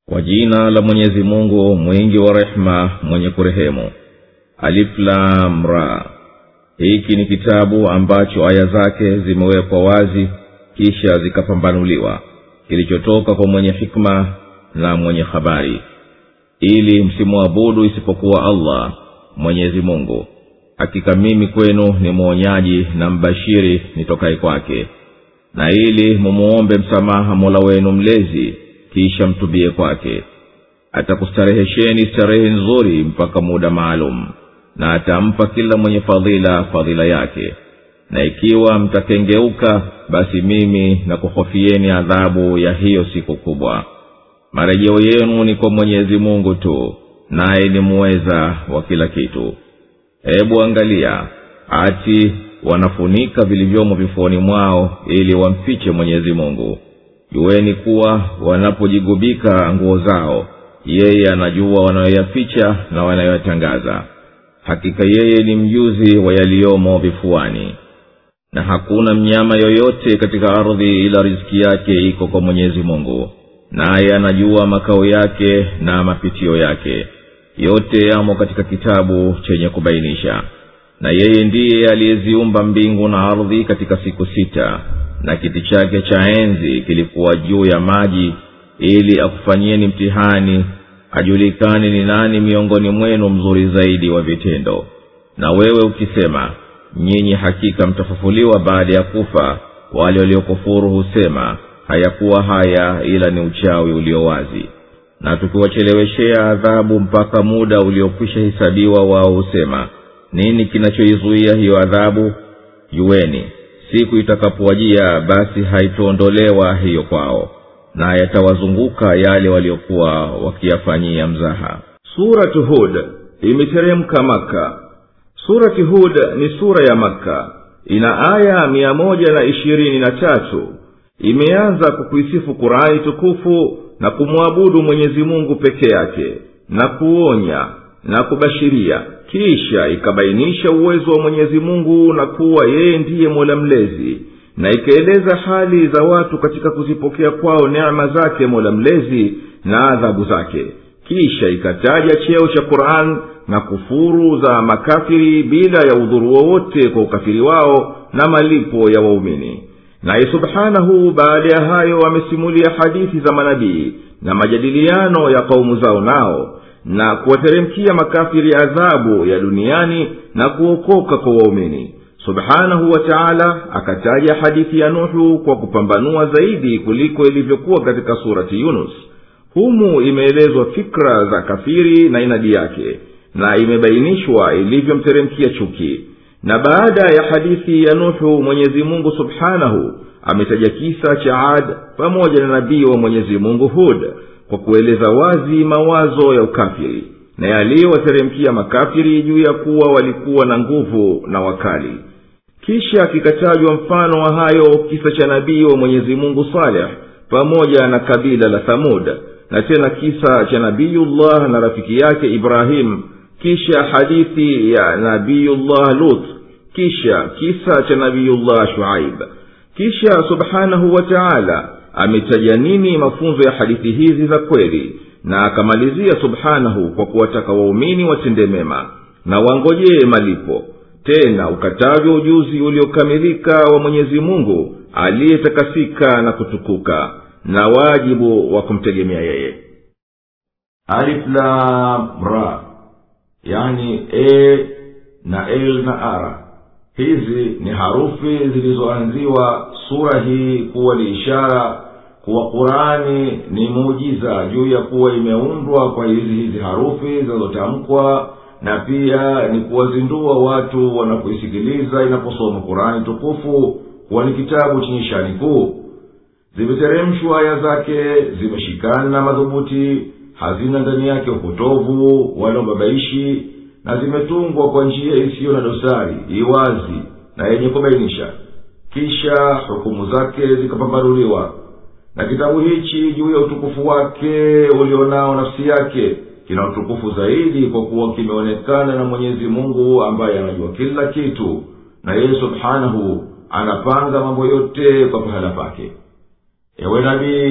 kwa jina la mwenyezi mungu mwingi wa rehema mwenye kurehemu aliflamra hiki ni kitabu ambacho aya zake zimewekwa wazi kisha zikapambanuliwa kilichotoka kwa mwenye hikma na mwenye habari ili msimwabudu isipokuwa allah mwenyezi mungu hakika mimi kwenu ni mwonyaji na mbashiri nitokaye kwake na ili mumuombe msamaha mola wenu mlezi kisha mtubie kwake atakustarehesheni starehe nzuri mpaka muda maalum na atampa kila mwenye fadhila fadhila yake na ikiwa mtakengeuka basi mimi na kuhofieni adhabu ya hiyo siku kubwa marejeo yenu ni kwa mwenyezi mungu tu naye ni muweza wa kila kitu hebu angalia ati wanafunika vilivyomo vifuani mwao ili wamfiche mwenyezi mungu jueni kuwa wanapojigubika nguo zao yeye anajua wanayoyaficha na wanayoyatangaza hakika yeye ni mjuzi wa yaliyomo vifuani na hakuna mnyama yoyote katika ardhi ila riziki yake iko kwa mwenyezi mungu naye anajua makao yake na mapitio yake yote yamo katika kitabu chenye kubainisha na yeye ndiye aliyeziumba mbingu na ardhi katika siku sita na kiti chake cha enzi kilikuwa juu ya maji ili akufanyieni mtihani ajulikane ni nani miongoni mwenu mzuri zaidi wa vitendo na wewe ukisema nyinyi hakika mtafufuliwa baada ya kufa wale waliokufuru husema hayakuwa haya ila ni uchawi ulio wazi na tukiwacheleweshea adhabu mpaka muda uliokwisha hesabiwa wao husema nini kinachoizuia hiyo adhabu jueni siku itakapowajia basi haitoondolewa hiyo kwao na yatawazunguka yale waliokuwa wakiyafanyia mzaha suratu hud imeteremka maka surati hud ni sura ya makka ina aya mia moja na ishirini na tatu imeanza kwa kuisifu kurani tukufu na kumwabudu mwenyezi mungu peke yake na kuonya na kubashiria kisha ikabainisha uwezo wa mwenyezi mungu na kuwa yeye ndiye mola mlezi na ikaeleza hali za watu katika kuzipokea kwao neema zake mola mlezi na adhabu zake kisha ikataja cheo cha quran na kufuru za makafiri bila ya udhuru wowote kwa ukafiri wao na malipo ya waumini naye subhanahu baada ya hayo amesimulia hadithi za manabii na majadiliano ya kaumu zao nao na kuwateremkia makafiri adhabu ya duniani na kuokoka kwa waumini subhanahu wa taala akataja hadithi ya nuhu kwa kupambanua zaidi kuliko ilivyokuwa katika surati yunus humu imeelezwa fikra za kafiri na inadi yake na imebainishwa ilivyomteremkia chuki na baada ya hadithi ya nuhu mwenyezi mungu subhanahu ametaja kisa cha ad pamoja na nabii wa mwenyezi mungu hud kwa kueleza wazi mawazo ya ukafiri na yaliyowateremkia makafiri juu ya kuwa walikuwa na nguvu na wakali kisha kikatajwa mfano wa hayo kisa cha nabii wa mwenyezi mungu saleh pamoja na kabila la thamud na tena kisa cha nabiyullah na rafiki yake ibrahim kisha hadithi ya nabiyullah lut kisha kisa cha nabiyullah shuaib kisha subhanahu wa taala ametaja nini mafunzo ya hadithi hizi za kweli na akamalizia subhanahu kwa kuwataka waumini watende mema na wangojee malipo tena ukatajwa ujuzi uliokamilika wa mwenyezi mungu aliyetakasika na kutukuka na wajibu wa kumtegemea yeye aliflamra yani e na l na ara hizi ni harufi zilizoanziwa sura hii kuwa ni ishara kuwa qurani ni muujiza juu ya kuwa imeundwa kwa hizi hizi harufi zinazotamkwa na pia ni kuwazindua watu wanapoisikiliza inaposoma qurani tukufu kuwa ni kitabu chenye shani kuu zimeteremshwa aya zake zimeshikana madhubuti hazina ndani yake upotovu wala ubabaishi na zimetungwa kwa njia isiyo na dosari iwazi na yenye kubainisha kisha hukumu zake zikapambanuliwa na kitabu hichi juu ya utukufu wake ulionao nafsi yake kina utukufu zaidi kwa kuwa kimeonekana na mwenyezi mungu ambaye anajua kila kitu na yeye subhanahu anapanga mambo yote kwa pahala pake ewe nabii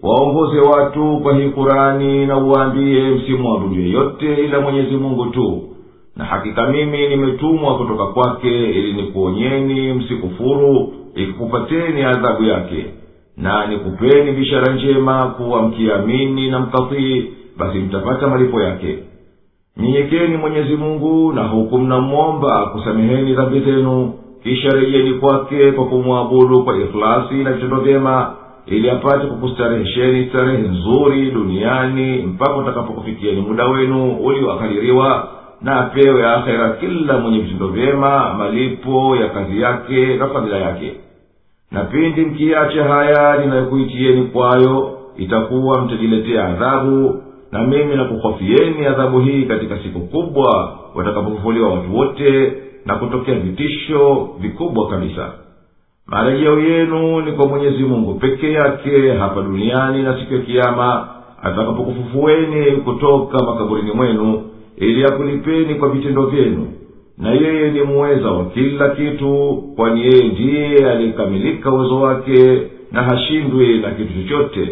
waongoze watu kwa hii kurani na uwaambie msimwabudu yeyote ila mwenyezi mungu tu na hakika mimi nimetumwa kutoka kwake ili nikuonyeni msikufuru ikikupateni adhabu yake na nikupeni bishara njema kuwa mkiamini na mkatii basi mtapata malipo yake nyenyekeni mwenyezi mungu na huku mnamwomba kusameheni dhambi zenu kisha rejeni kwake kwa kumwabudu kwa ikhlasi na vitendo vyema ili apate kukustarehesheni starehe nzuri duniani mpaka utakapokufikieni muda wenu ulioakadiriwa na apewe akhera kila mwenye vitendo vyema malipo ya kazi yake na fadhila yake na pindi mkiacha haya ninayokuitieni kwayo itakuwa mtajiletea adhabu na mimi nakuhofieni adhabu hii katika siku kubwa watakapofufuliwa watu wote na kutokea vitisho vikubwa kabisa marejeo yenu ni kwa mwenyezi mungu peke yake hapa duniani na siku ya kiama atakapokufufueni kutoka makaburini mwenu ili akulipeni kwa vitendo vyenu na yeye ni muweza wa kila kitu kwani yeye ndiye aliyekamilika uwezo wake na hashindwi na kitu chochote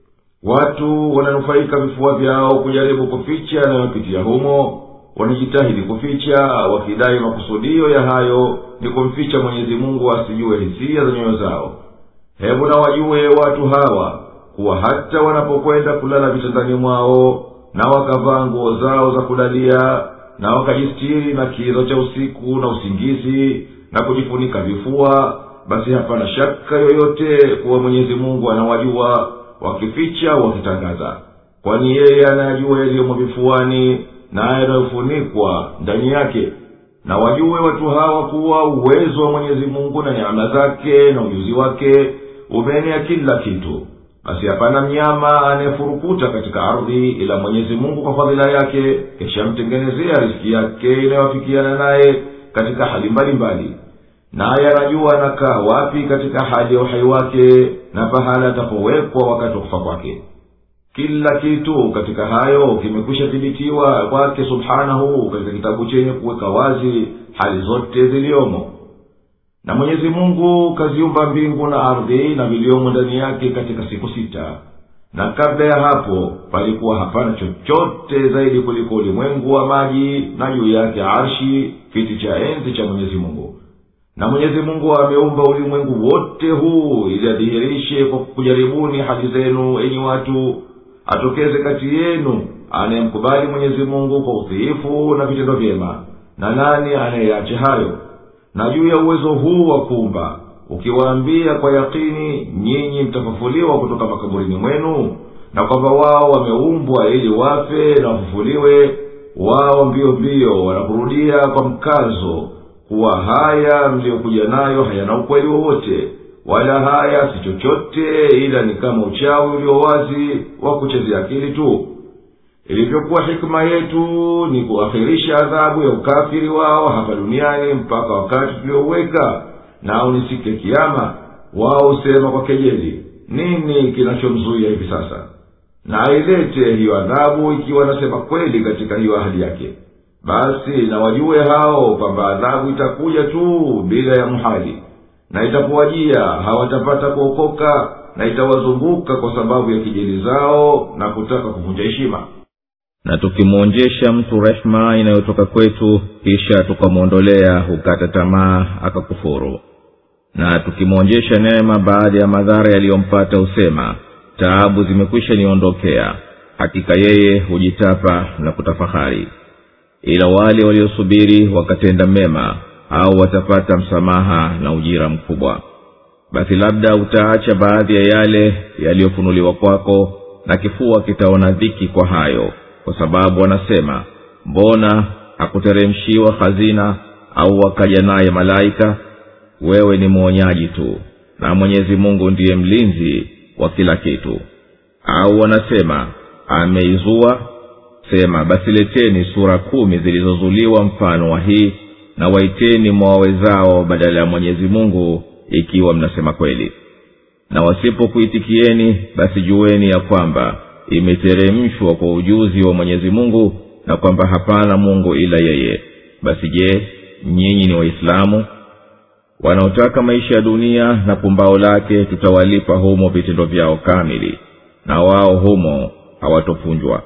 watu wananufaika vifua vyao kujaribu kuficha yanayopitia humo wanajitahidi kuficha wakidai makusudio ya hayo ni kumficha mwenyezi mungu asijue hisia za nyoyo zao hebu na wajue watu hawa kuwa hata wanapokwenda kulala vitandani mwao na wakavaa nguo zao za kulalia na wakajistiri na kizo cha usiku na usingizi na kujifunika vifua basi hapana shaka yoyote kuwa mwenyezi mungu anawajua wakificha wakitangaza kwani yeye anayajua yaliyomo vifuani naye yanayofunikwa ndani yake na wajue watu hawa kuwa uwezo wa mwenyezi mungu na neema zake na ujuzi wake umeenea kila kitu basi hapana mnyama anayefurukuta katika ardhi ila mwenyezi mungu kwa fadhila yake kishamtengenezea riski yake inayoafikiana naye katika hali mbalimbali naye anajua anakaa wapi katika hali ya uhai wake na pahala atapowekwa wakati wa kufa kwake kila kitu katika hayo kimekwisha thibitiwa kwake subhanahu katika kitabu chenye kuweka wazi hali zote ziliyomo na mwenyezi mungu kaziumba mbingu na ardhi na viliomo ndani yake katika siku sita na kabla ya hapo palikuwa hapana chochote zaidi kuliko ulimwengu wa maji na juu yake arshi kiti cha enzi cha mwenyezi mungu na mwenyezi mungu ameumba ulimwengu wote huu ili adhihirishe kwa kujaribuni hali zenu enyi watu atokeze kati yenu anayemkubali mwenyezi mungu kwa udhiifu na vitendo vyema na nani anayeache hayo na juu ya uwezo huu wa kuumba ukiwaambia kwa yakini nyinyi mtafufuliwa kutoka makaburini mwenu na kwamba wao wameumbwa ili wafe na wafufuliwe wao mbio mbio wanakurudia kwa mkazo kuwa haya mliyokuja nayo hayana ukweli wowote wala haya si chochote ila ni kama uchawi ulio wazi wa kuchezea akili tu ilivyokuwa hikima yetu ni kuakhirisha adhabu ya ukafiri wao hapa duniani mpaka wakati tuliouweka nao ni siku ya kiama wao husema kwa kejeli nini kinachomzuia hivi sasa na ailete hiyo adhabu ikiwa nasema kweli katika hiyo ahadi yake basi na wajue hao kwamba adhabu itakuja tu bila ya mhali na itakuwajia hawatapata kuokoka na itawazunguka kwa sababu ya kijeli zao na kutaka kuvunja heshima na tukimwonjesha mtu rehema inayotoka kwetu kisha tukamwondolea hukata tamaa akakufuru na tukimwonjesha neema baada ya madhara yaliyompata husema taabu zimekwisha niondokea hakika yeye hujitapa na kutafahari ila wale waliosubiri wakatenda mema au watapata msamaha na ujira mkubwa basi labda utaacha baadhi ya yale yaliyofunuliwa kwako na kifua kitaona dhiki kwa hayo kwa sababu wanasema mbona hakuteremshiwa hazina au wakaja naye malaika wewe ni mwonyaji tu na mwenyezi mungu ndiye mlinzi wa kila kitu au wanasema ameizua sema basi leteni sura kumi zilizozuliwa mfano wa hii na waiteni mwawezao badala ya mwenyezi mungu ikiwa mnasema kweli na wasipokuitikieni basi jueni ya kwamba imeteremshwa kwa ujuzi wa mwenyezi mungu na kwamba hapana mungu ila yeye basi je nyinyi ni waislamu wanaotaka maisha ya dunia na pumbao lake tutawalipa humo vitendo vyao kamili na wao humo hawatofunjwa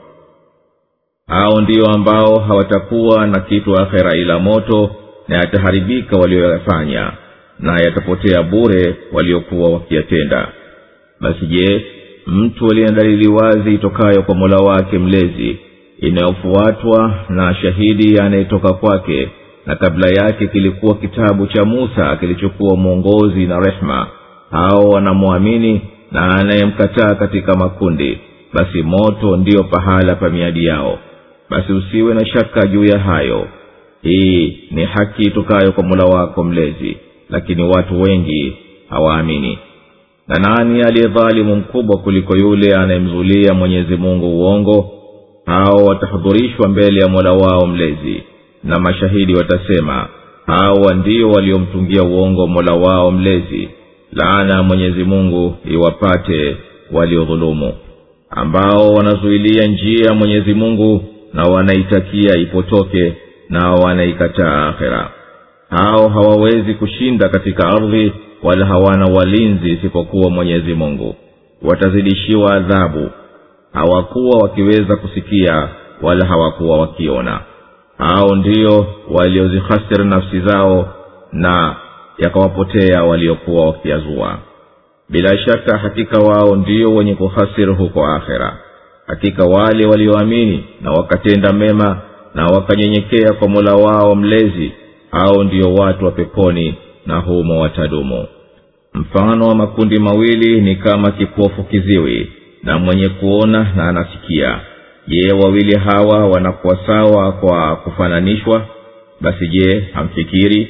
hao ndio ambao hawatakuwa na kitu akhera ila moto na yataharibika walioyafanya na yatapotea bure waliokuwa wakiyatenda basi je mtu aliye na dalili wazi itokayo kwa mola wake mlezi inayofuatwa na shahidi anayetoka kwake na kabla yake kilikuwa kitabu cha musa kilichokuwa mwongozi na rehma hao wanamwamini na anayemkataa katika makundi basi moto ndiyo pahala pa miadi yao basi usiwe na shaka juu ya hayo hii ni haki itokayo kwa mula wako mlezi lakini watu wengi hawaamini na nani aliye dhalimu mkubwa kuliko yule anayemzulia mwenyezi mungu uongo hao watahudhurishwa mbele ya mola wao mlezi na mashahidi watasema hawa ndio waliomtungia uongo mola wao mlezi laana ya mwenyezi mungu iwapate waliodhulumu ambao wanazuilia njia ya mwenyezi mungu na wanaitakia ipotoke na wanaikataa akhera hao hawawezi kushinda katika ardhi wala hawana walinzi isipokuwa mwenyezi mungu watazidishiwa adhabu hawakuwa wakiweza kusikia wala hawakuwa wakiona hao ndio waliozihasiri nafsi zao na yakawapotea waliokuwa wakiazua bila shaka hakika wao ndio wenye kuhasiri huko akhera hakika wale walioamini na wakatenda mema na wakanyenyekea kwa mola wao mlezi hao ndio watu wa peponi na humo watadumu mfano wa makundi mawili ni kama kipofu kiziwi na mwenye kuona na anasikia je wawili hawa wanakuwa sawa kwa kufananishwa basi je hamfikiri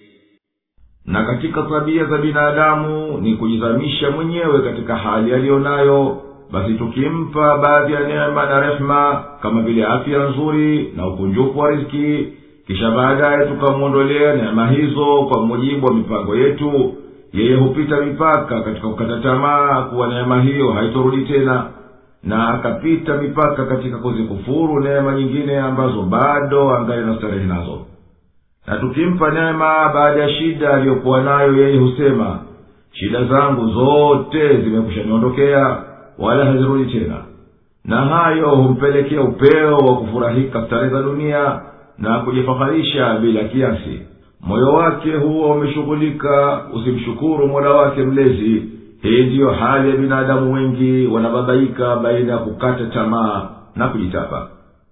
na katika tabia za binadamu ni kujizamisha mwenyewe katika hali aliyo nayo basi tukimpa baadhi ya neema na rehema kama vile afya nzuri na ukunjufu wa riziki kisha baadaye tukamwondolea neema hizo kwa mujibu wa mipango yetu yeye hupita mipaka katika kukata tamaa kuwa neema hiyo haitorudi tena na akapita mipaka katika kuzikufuru neema nyingine ambazo bado angali na starehe nazo na tukimpa neema baada ya shida aliyokuwa nayo yeye husema shida zangu zote zimekushaniondokea wala hazirudi tena na hayo humpelekea upeo wa kufurahika starehe za dunia na kujifaharisha bila kiasi moyo wake huwa umeshughulika usimshukuru mola wake mlezi hii ndiyo hali ya binadamu wengi wanabadhaika baina ya kukata tamaa na kujitapa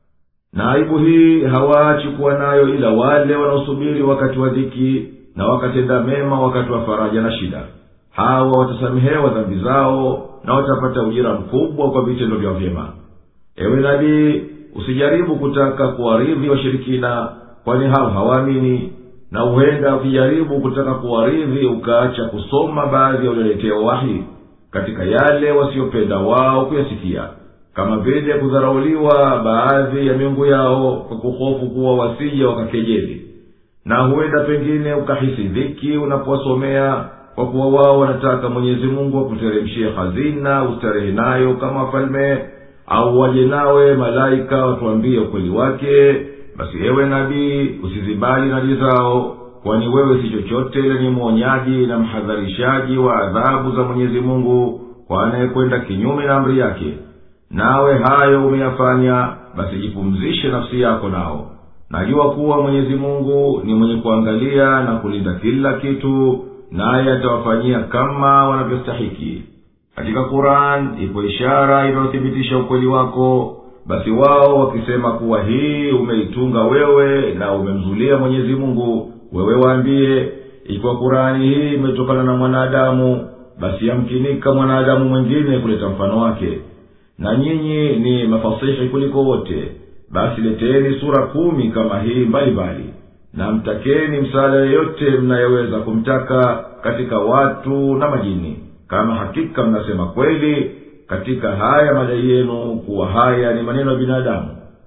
na aibu hii hawaachi kuwa nayo ila wale wanaosubiri wakati wa dhiki na wakatenda mema wakati wa faraja na shida hawa watasamehewa dhambi zao na watapata ujira mkubwa kwa vitendo vyao vyema ewe nabii usijaribu kutaka kuwaridhi washirikina kwani hao hawaamini na huenda ukijaribu kutaka kuwaridhi ukaacha kusoma baadhi ya ulioletea wahi katika yale wasiopenda wao kuyasikia kama vile kudharauliwa baadhi ya miungu yao kwa kuhofu kuwa wasije wakakejeli na huenda pengine ukahisi dhiki unapowasomea kwa kuwa wao wanataka mwenyezi mungu akuteremshie hazina ustarehe nayo kama wafalme au waje nawe malaika watuambie ukweli wake basi ewe nabii usizibali nadi zao kwani wewe si chochote ila ni mwonyaji na mhadharishaji wa adhabu za mwenyezi mungu kwa anayekwenda kinyume na amri yake nawe hayo umeyafanya basi jipumzishe nafsi yako nao najua kuwa mwenyezi mungu ni mwenye kuangalia na kulinda kila kitu naye atawafanyia kama wanavyostahiki katika quran ipo ishara inayothibitisha ukweli wako basi wao wakisema kuwa hii umeitunga wewe na umemzulia mwenyezi mungu wewe waambie ikiwa kurani hii imetokana na mwanadamu basi yamkinika mwanadamu mwingine kuleta mfano wake na nyinyi ni mafasihi kuliko wote basi leteni sura kumi kama hii mbalimbali na mtakeni msaada yeyote mnayeweza kumtaka katika watu na majini kama hakika mnasema kweli katika haya madai yenu kuwa haya ni maneno ya binadamu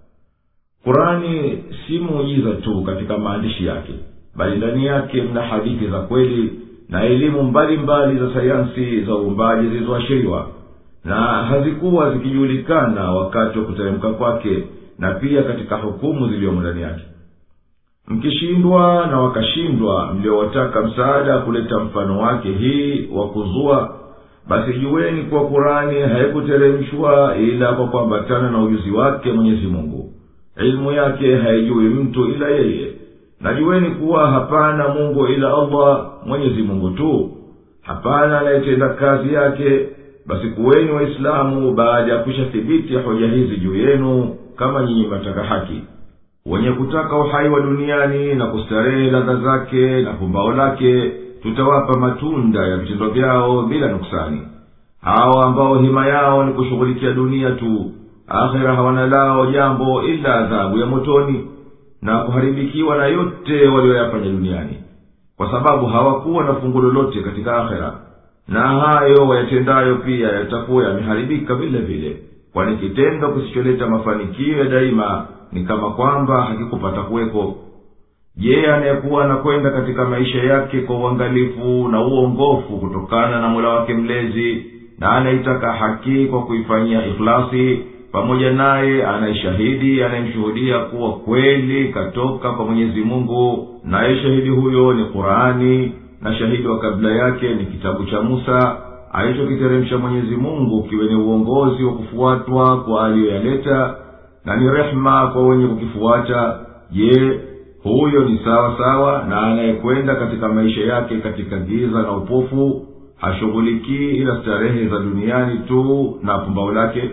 kurani si muujiza tu katika maandishi yake bali ndani yake mna hadithi za kweli na elimu mbalimbali za sayansi za uumbaji zilizoashiriwa na hazikuwa zikijulikana wakati wa kuteremka kwake na pia katika hukumu ziliyomo ndani yake mkishindwa na wakashindwa mliowataka msaada kuleta mfano wake hii wa kuzua basi juweni kuwa kurani haikuteremshwa ila kwa kuambatana na ujuzi wake mwenyezi mungu ilmu yake haijui mtu ila yeye na juweni kuwa hapana mungu ila allah mwenyezi mungu tu hapana anayetenda kazi yake basi kuweni waislamu baada ya kushathibiti hoja hizi juu yenu kama nyinyi mataka haki wenye kutaka uhai wa duniani na kustarehe ladha zake na pumbao lake tutawapa matunda ya vitendo vyao bila nuksani hawa ambao hima yao ni kushughulikia dunia tu akhera hawana lao jambo ila adhabu ya motoni na kuharibikiwa na yote walioyafanya duniani kwa sababu hawakuwa na fungu lolote katika akhera na hayo wayatendayo pia yatakuwa yameharibika vile vile kwani kitendo kisicholeta mafanikio ya daima ni kama kwamba hakikupata kuweko je anayekuwa anakwenda katika maisha yake kwa uangalifu na uongofu kutokana na mola wake mlezi na anaitaka haki kwa kuifanyia ikhlasi pamoja naye anayeshahidi anayemshuhudia kuwa kweli katoka kwa mwenyezi mungu naye shahidi huyo ni qurani na shahidi wa kabla yake ni kitabu cha musa alichokiteremsha mwenyezi mungu kiwe ni uongozi wa kufuatwa kwa aliyoyaleta na ni rehema kwa wenye kukifuata je huyo ni sawa sawa na anayekwenda katika maisha yake katika giza na upofu hashughulikii ila starehe za duniani tu na pumbao lake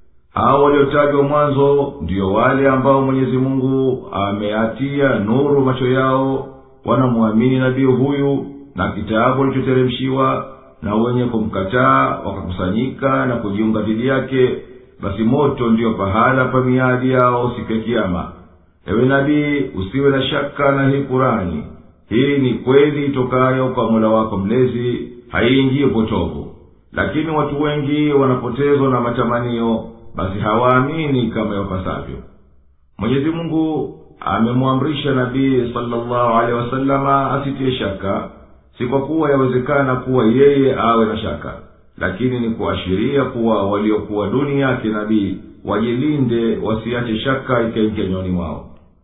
hao waliotajwa mwanzo ndiyo wale ambao mwenyezi mungu ameatia nuru macho yao wanamwamini nabii huyu na kitabu alichoteremshiwa na wenye kumkataa wakakusanyika na kujiunga dhidi yake basi moto ndiyo pahala pa miadi yao siku ya kiama ewe nabii usiwe na shaka na hii kurani hii ni kweli itokayo kwa mola wako mlezi haiingii upotovu lakini watu wengi wanapotezwa na matamanio basi hawaamini kama yapasavyo mwenyezi mungu amemwamrisha nabii salllahu alehi wasalama asitie shaka si kwa kuwa yawezekana kuwa yeye awe na shaka lakini ni kuashiria kuwa waliokuwa duni yake nabii wajilinde wasiache shaka ikaingia nywani mwao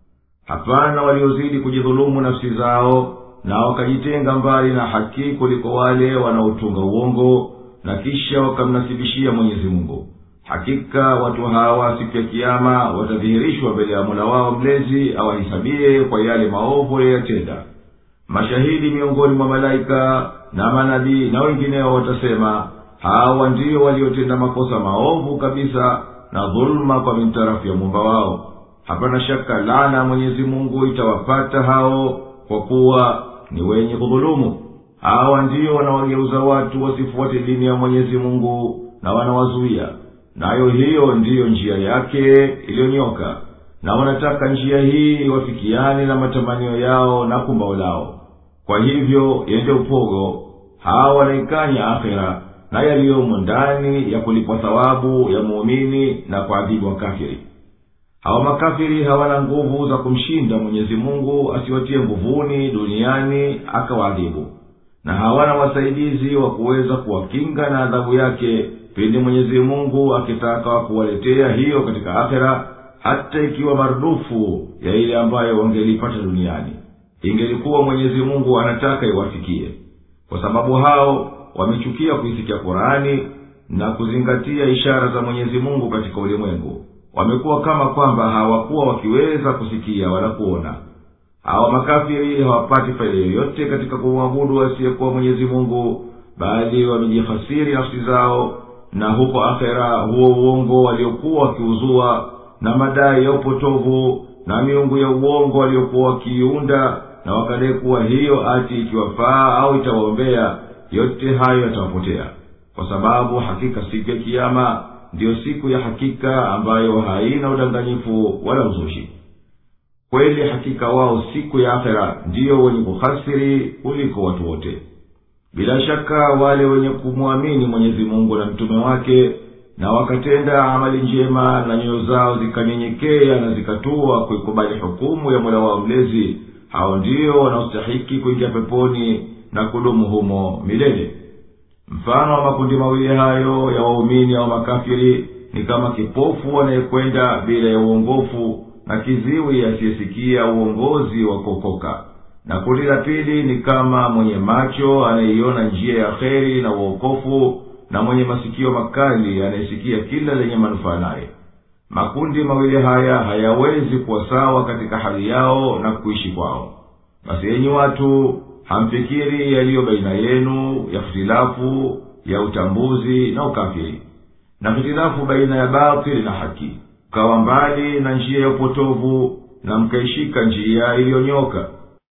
hapana waliozidi kujidhulumu nafsi zao na wakajitenga mbali na haki kuliko wale wanaotunga uongo na kisha wakamnasibishia mwenyezi mungu hakika watu hawa siku ya kiama watadhihirishwa mbele ya mola wao mlezi awahisabie kwa yale maovu yayatenda mashahidi miongoni mwa malaika na manabii na wengineo watasema hawa ndiyo waliotenda makosa maovu kabisa na dhuluma kwa mintarafu ya muumba wao hapana shaka lana ya mwenyezi mungu itawapata hao kwa kuwa ni wenye kudhulumu hawa ndiyo wanawageuza watu wasifuate dini ya mwenyezi mungu na wanawazuia nayo hiyo ndiyo njia yake iliyonyoka na wanataka njia hii wafikiane na matamanio yao na kumbao lao kwa hivyo yende upogo hawa wanaikanya akhera na yaliyomo ndani ya kulipwa thawabu ya muumini na kuadhibu wakafiri hawa makafiri hawana nguvu za kumshinda mwenyezi mungu asiwatie nguvuni duniani akawaadhibu na hawana wasaidizi wa kuweza kuwakinga na adhabu yake pindi mwenyezi mungu akitaka kuwaletea hiyo katika akhera hata ikiwa marudufu ya ile ambayo wangelipata duniani ingelikuwa mwenyezi mungu anataka iwafikie kwa sababu hao wamechukia kuisikia qurani na kuzingatia ishara za mwenyezi mungu katika ulimwengu wamekuwa kama kwamba hawakuwa wakiweza kusikia wala kuona hawa makafiri hawapati faida yoyote katika kumwabudu asiyekuwa mwenyezi mungu bali wamejihasiri nafsi zao na huko akhera huo uongo waliokuwa wakiuzua na madai ya upotovu na miungu ya uongo waliokuwa wakiiunda na wakadai kuwa hiyo ati ikiwafaa au itawaombea yote hayo yatawapotea kwa sababu hakika siku ya kiama ndiyo siku ya hakika ambayo haina udanganyifu wala uzushi kweli hakika wao siku ya akhera ndiyo wenye kuhasiri kuliko watu wote bila shaka wale wenye kumwamini mwenyezi mungu na mtume wake na wakatenda amali njema na nyoyo zao zikanyenyekea na zikatua kuikubali hukumu ya mola wao mlezi hao ndio wanaostahiki kuingia peponi na kudumu humo milele mfano wa makundi mawili hayo ya waumini au makafiri ni kama kipofu anayekwenda bila ya uongofu na kiziwi asiyesikia uongozi wa kuokoka na kundi la pili ni kama mwenye macho anayeiona njia ya kheri na uokofu na mwenye masikio makali anayesikia kila lenye manufaa naye makundi mawili haya hayawezi kuwa sawa katika hali yao na kuishi kwao basi yenyi watu hamfikiri yaliyo baina yenu ya hitilafu ya utambuzi na ukafiri na hitilafu baina ya batili na haki mkawa mbali na njia ya upotovu na mkaishika njia iliyonyoka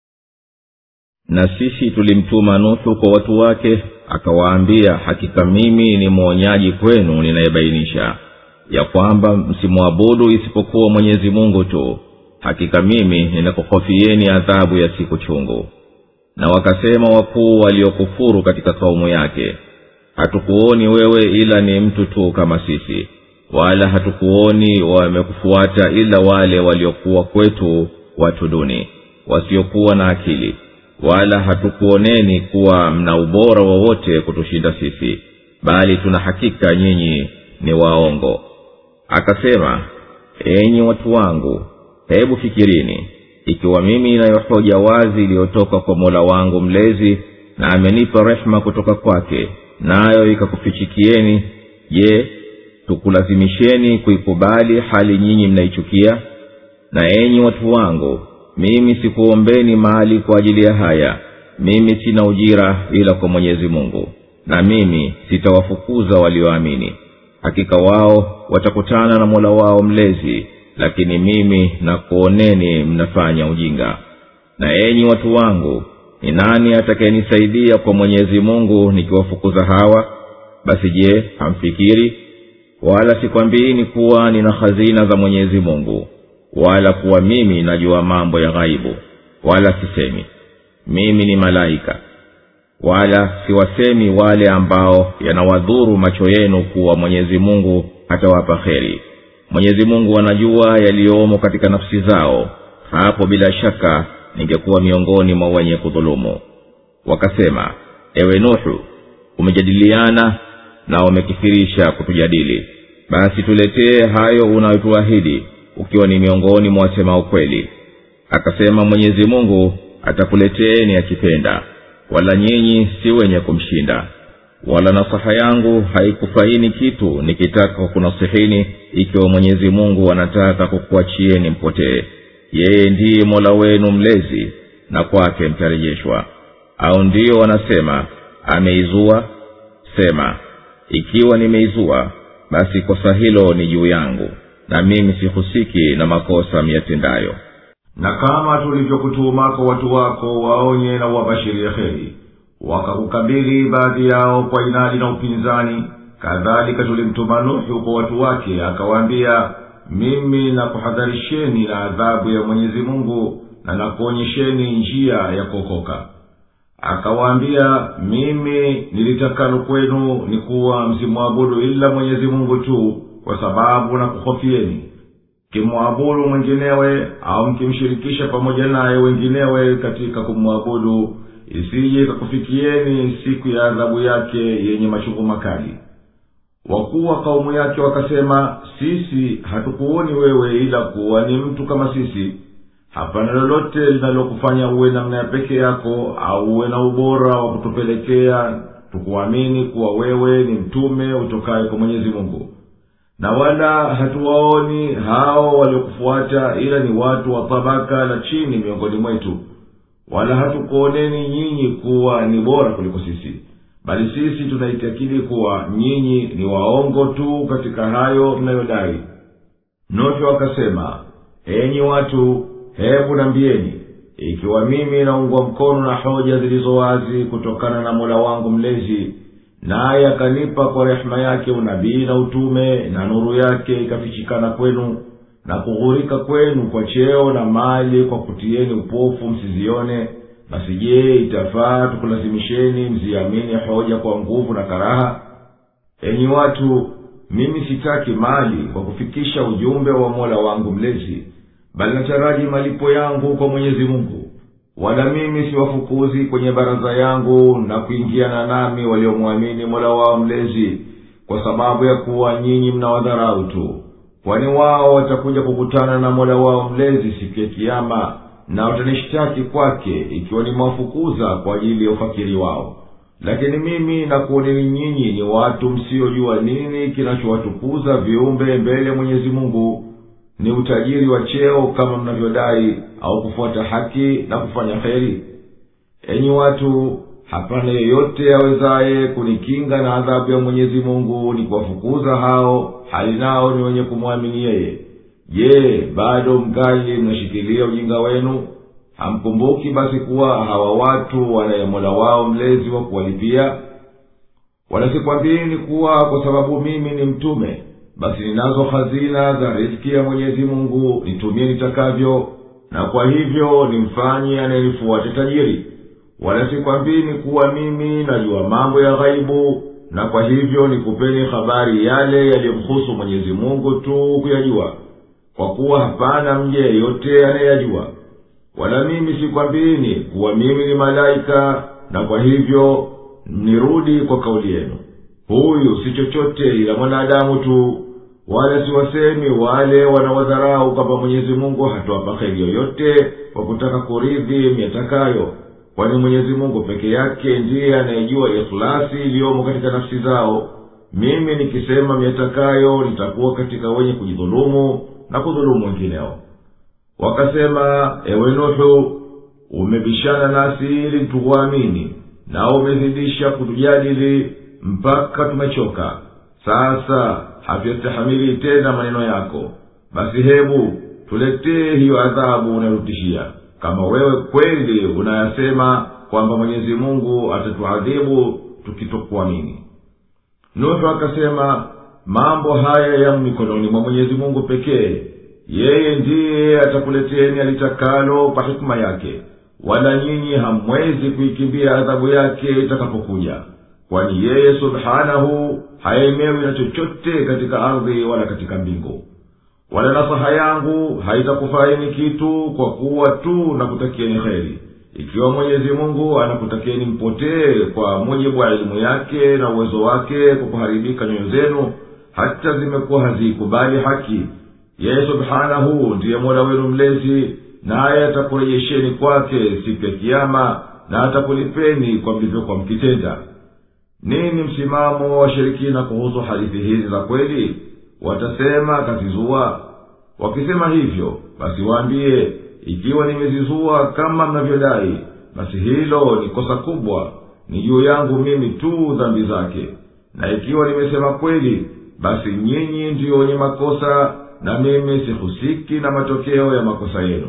na sisi tulimtuma nuhu kwa watu wake akawaambia hakika mimi ni mwonyaji kwenu ninayebainisha ya kwamba msimwabudu isipokuwa mwenyezi mungu tu hakika mimi ninakuhofieni adhabu ya siku chungu na wakasema wakuu waliokufuru katika kaumu yake hatukuoni wewe ila ni mtu tu kama sisi wala hatukuoni wamekufuata ila wale waliokuwa kwetu watu duni wasiokuwa na akili wala hatukuoneni kuwa mna ubora wowote kutushinda sisi bali tuna hakika nyinyi ni waongo akasema enyi watu wangu hebu fikirini ikiwa mimi inayo hoja wazi iliyotoka kwa mola wangu mlezi na amenipa rehema kutoka kwake nayo ikakufichikieni je tukulazimisheni kuikubali hali nyinyi mnaichukia na enyi watu wangu mimi sikuombeni mali kwa ajili ya haya mimi sina ujira ila kwa mwenyezi mungu na mimi sitawafukuza walioamini hakika wao watakutana na mola wao mlezi lakini mimi nakuoneni mnafanya ujinga na enyi watu wangu ni nani atakayenisaidia kwa mwenyezi mungu nikiwafukuza hawa basi je hamfikiri wala sikwambiini kuwa nina hazina za mwenyezi mungu wala kuwa mimi najua mambo ya ghaibu wala sisemi mimi ni malaika wala siwasemi wale ambao yanawadhuru macho yenu kuwa mwenyezi mungu hatawapa kheri mwenyezi mungu anajua yaliyomo katika nafsi zao hapo bila shaka ningekuwa miongoni mwa wenye kudhulumu wakasema ewe nuhu umejadiliana na umekithirisha kutujadili basi tuletee hayo unayotuahidi ukiwa ni miongoni mwa wasema ukweli akasema mwenyezi mungu atakuleteeni akipenda wala nyinyi si wenye kumshinda wala nasaha yangu haikufaini kitu nikitaka kunasihini ikiwa mwenyezi mungu anataka kukuachieni mpotee yeye ndiye mola wenu mlezi na kwake mtarejeshwa au ndiyo wanasema ameizua sema ikiwa nimeizua basi kosa hilo ni juu yangu na mimi sihusiki na makosa miyatendayo na kama tulivyokutuma kwa watu wako waonye na uwabashirie heri wakakukabili baadhi yao kwa inadi na upinzani kadhalika tulimtuma nuhu kwa watu wake akawaambia mimi nakuhadharisheni na adhabu ya mwenyezi mungu na nakuonyesheni njia ya kuokoka akawaambia mimi nilitakalo kwenu ni kuwa msimwabudu ila mwenyezi mungu tu kwa sababu na kuhofieni mkimwabudu mwinginewe au mkimshirikisha pamoja naye wenginewe katika kumwabudu isije ikakufikieni siku ya adhabu yake yenye machungu makali wakuu wa kaumu yake wakasema sisi hatukuoni wewe ila kuwa ni mtu kama sisi hapana lolote linalokufanya uwe namna ya peke yako au uwe na ubora wa kutupelekea tukuamini kuwa wewe ni mtume utokaye kwa mwenyezi mungu na wala hatuwaoni hao waliokufuata ila ni watu wa tabaka la chini miongoni mwetu wala hatukuoneni nyinyi kuwa ni bora kuliko sisi bali sisi tunaitakidi kuwa nyinyi ni waongo tu katika hayo mnayodai nuhu akasema enyi watu hebu nambieni ikiwa mimi naungwa mkono na hoja zilizo wazi kutokana na mola wangu mlezi naye akanipa kwa rehema yake unabii na utume na nuru yake ikafichikana kwenu na kughurika kwenu kwa cheo na mali kwa kutieni upofu msizione basi je itafaa tukulazimisheni mziamini hoja kwa nguvu na karaha enyi watu mimi sitaki mali kwa kufikisha ujumbe wa mola wangu mlezi bali nataraji malipo yangu kwa mwenyezi mungu wala mimi siwafukuzi kwenye baraza yangu na kuingiana nami waliomwamini mola wao mlezi kwa sababu ya kuwa nyinyi mnawadharau tu kwani wao watakuja kukutana na mola wao mlezi siku ya kiama na watanishtaki kwake ikiwa nimewafukuza kwa ajili ya ufakiri wao lakini mimi nakuoneni nyinyi ni watu msiojua nini kinachowatukuza viumbe mbele ya mwenyezi mungu ni utajiri wa cheo kama mnavyodai au kufuata haki na kufanya heri enyi watu hapana yeyote awezaye kunikinga na adhabu ya mwenyezi mungu ni kuwafukuza hao hali nao ni wenye kumwamini yeye je bado mgali mnashikilia ujinga wenu hamkumbuki basi kuwa hawa watu wanaye mola wao mlezi wa kuwalipia wala sikwambieni kuwa kwa sababu mimi ni mtume basi ninazo hazina za riski ya mwenyezi mungu nitumie nitakavyo na kwa hivyo nimfanye anayenifuate tajiri wala sikwambini kuwa mimi najua mambo ya ghaibu na kwa hivyo nikupeni habari yale yaliyomhusu mwenyezi mungu tu kuyajua kwa kuwa hapana mje yeyote anayeyajua wala mimi sikwambini kuwa mimi ni malaika na kwa hivyo nirudi kwa kauli yenu huyu si chochote ila mwanadamu tu wala siwasemi wale wanawadharau kwamba mwenyezi mungu hatuwapa kheri yoyote kwa kutaka kuridhi myatakayo kwani mwenyezi mungu peke yake ndiye anayejua ikhlasi iliyomo katika nafsi zao mimi nikisema myatakayo nitakuwa katika wenye kujidhulumu na kudhulumu wengineo wakasema ewe nuhu umebishana nasi ili tukuamini na umezidisha kutujadili mpaka tumechoka sasa hatuyastahamili tena maneno yako basi hebu tuletee hiyo adhabu unayotishia kama wewe kweli unayasema kwamba mwenyezi mungu atatuadhibu tukitokuamini nuhu akasema mambo haya yamo mikononi mwa mwenyezi mungu pekee yeye ndiye atakuleteni alitakalo kwa hikima yake wala nyinyi hamwezi kuikimbia adhabu yake itakapokuja kwani yeye subhanahu haemewi na chochote katika ardhi wala katika mbingu wala nasaha yangu haitakufaini kitu kwa kuwa tu nakutakieni heri ikiwa mwenyezi mungu anakutakieni mpotee kwa mujibu wa elimu yake na uwezo wake kwa kuharibika nyoyo zenu hata zimekuwa haziikubali haki yeye subhanahu ndiye mola wenu mlezi naye atakurejesheni kwake siku ya kiama na atakulipeni kwa mlivyokuwa mkitenda nini msimamo wa washirikina kuhusu hadithi hizi za kweli watasema kazizua wakisema hivyo basi waambie ikiwa nimezizua kama mnavyodai basi hilo ni kosa kubwa ni juu yangu mimi tu dhambi zake na ikiwa nimesema kweli basi nyinyi ndiyo wenye makosa na mimi sihusiki na matokeo ya makosa yenu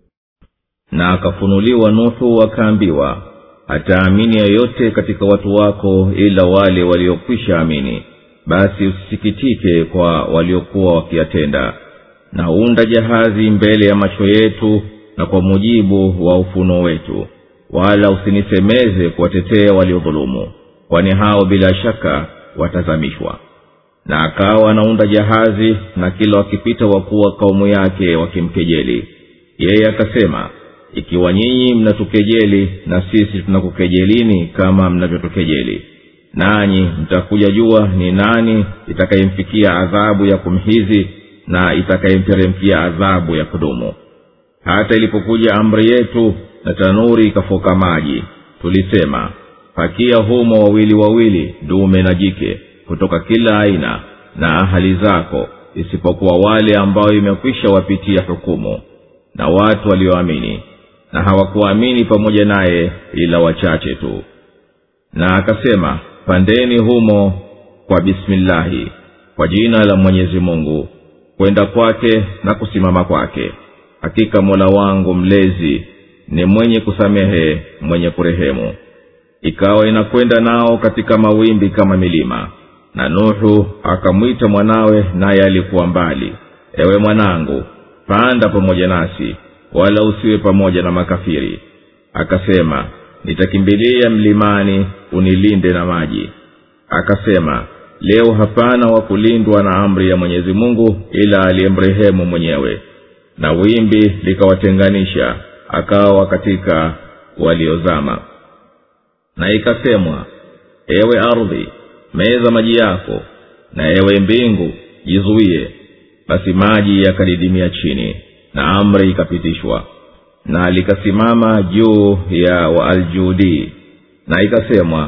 na akafunuliwa nuhu akaambiwa hataamini yeyote katika watu wako ila wale waliokwisha amini basi usisikitike kwa waliokuwa wakiyatenda na unda jahazi mbele ya macho yetu na kwa mujibu wa ufunuo wetu wala usinisemeze kuwatetea waliodhulumu kwani hao bila shaka watazamishwa na akawa anaunda jahazi na kila wakipita wakuwa kaumu yake wakimkejeli yeye akasema ikiwa nyinyi mnatukejeli na sisi tunakukejelini kama mnavyotukejeli nanyi mtakuja jua ni nani itakayemfikia adhabu ya kumhizi na itakayemteremkia adhabu ya kudumu hata ilipokuja amri yetu na tanuri ikafoka maji tulisema pakia humo wawili wawili dume na jike kutoka kila aina na ahali zako isipokuwa wale ambao imekwisha wapitia hukumu na watu walioamini na hawakuamini pamoja naye ila wachache tu na akasema pandeni humo kwa bismillahi kwa jina la mwenyezi mungu kwenda kwake na kusimama kwake hakika mola wangu mlezi ni mwenye kusamehe mwenye kurehemu ikawa inakwenda nao katika mawimbi kama milima na nuhu akamwita mwanawe naye alikuwa mbali ewe mwanangu panda pamoja nasi wala usiwe pamoja na makafiri akasema nitakimbilia mlimani unilinde na maji akasema leo hapana wa kulindwa na amri ya mwenyezi mungu ila aliyemrehemu mwenyewe na wimbi likawatenganisha akawa katika waliozama na ikasemwa ewe ardhi meza maji yako na ewe mbingu jizuie basi maji yakadidimia chini na amri ikapitishwa na likasimama juu ya waaljudi na ikasemwa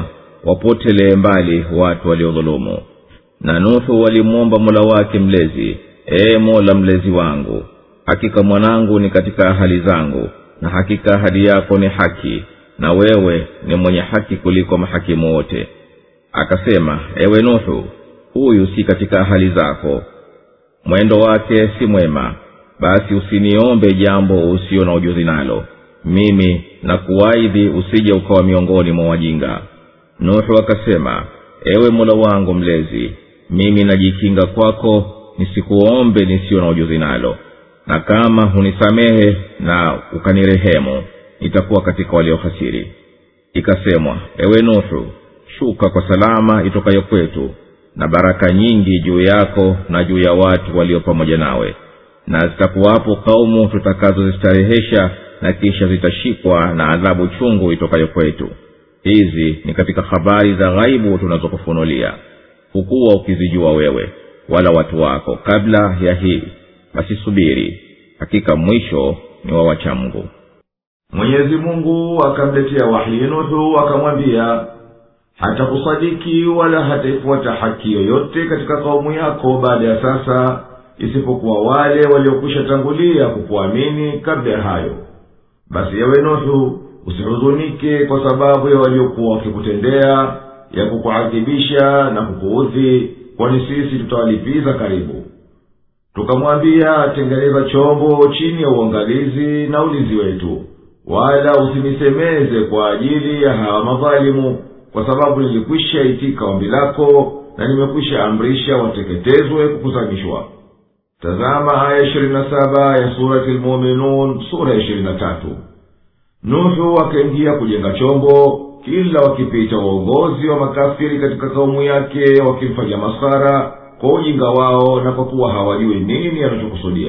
wapotelee mbali watu waliodhulumu na nuhu walimwomba mola wake mlezi ee mola mlezi wangu hakika mwanangu ni katika ahali zangu na hakika ahadi yako ni haki na wewe ni mwenye haki kuliko mahakimu wote akasema ewe nuhu huyu si katika ahali zako mwendo wake si mwema basi usiniombe jambo usio na ujuzi nalo mimi na kuwaidhi usije ukawa miongoni mwa wajinga nuhu akasema ewe mola wangu mlezi mimi najikinga kwako nisikuombe nisiyo na ujuzi nalo na kama hunisamehe na ukanirehemu nitakuwa katika waliohasiri ikasemwa ewe nuhu shuka kwa salama itokayo kwetu na baraka nyingi juu yako na juu ya watu walio pamoja nawe na zitakuwapo kaumu tutakazozistarehesha na kisha zitashikwa na adhabu chungu itokayo kwetu hizi ni katika habari za ghaibu tunazokufunulia hukuwa ukizijua wewe wala watu wako kabla ya hii basi subiri hakika mwisho ni wa wachamgu mwenyezi mungu akamletea wahyi nuhu akamwambia hatakusadiki wala hataifuata haki yoyote katika kaumu yako baada ya sasa isipokuwa wale waliokwisha tangulia kukuamini kabla ya hayo basi ewe nuhu usihuzunike kwa sababu ya waliokuwa wakikutendea ya kukuadhibisha na kukuudhi kwani sisi tutawalipiza karibu tukamwambia tengeneza chombo chini ya uangalizi na ulinzi wetu wala usinisemeze kwa ajili ya hawa madhalimu kwa sababu nilikwisha itika ombi lako na nimekwisha amrisha wateketezwe kukusanyishwa tazama aya ishirini na saba ya surati lmuminun sura ya ishirini na tatu nuhu akaingia kujenga chombo kila wakipita uongozi wa makafiri katika kaumu yake wakimfanya masara kwa ujinga wao na kwa kuwa hawajui nini anachokusudia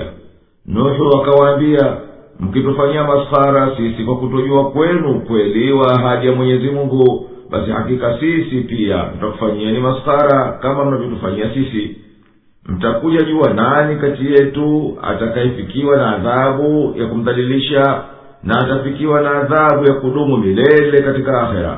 nuhu akawaambia mkitufanyia masara sisi kwa kutojua kwenu ukweli wa ahadi ya mwenyezi mungu basi hakika sisi pia tutakufanyieni masara kama mnavyotufanyia sisi mtakuja jua nani kati yetu atakayefikiwa na adhabu ya kumdhalilisha na atafikiwa na adhabu ya kudumu milele katika akhera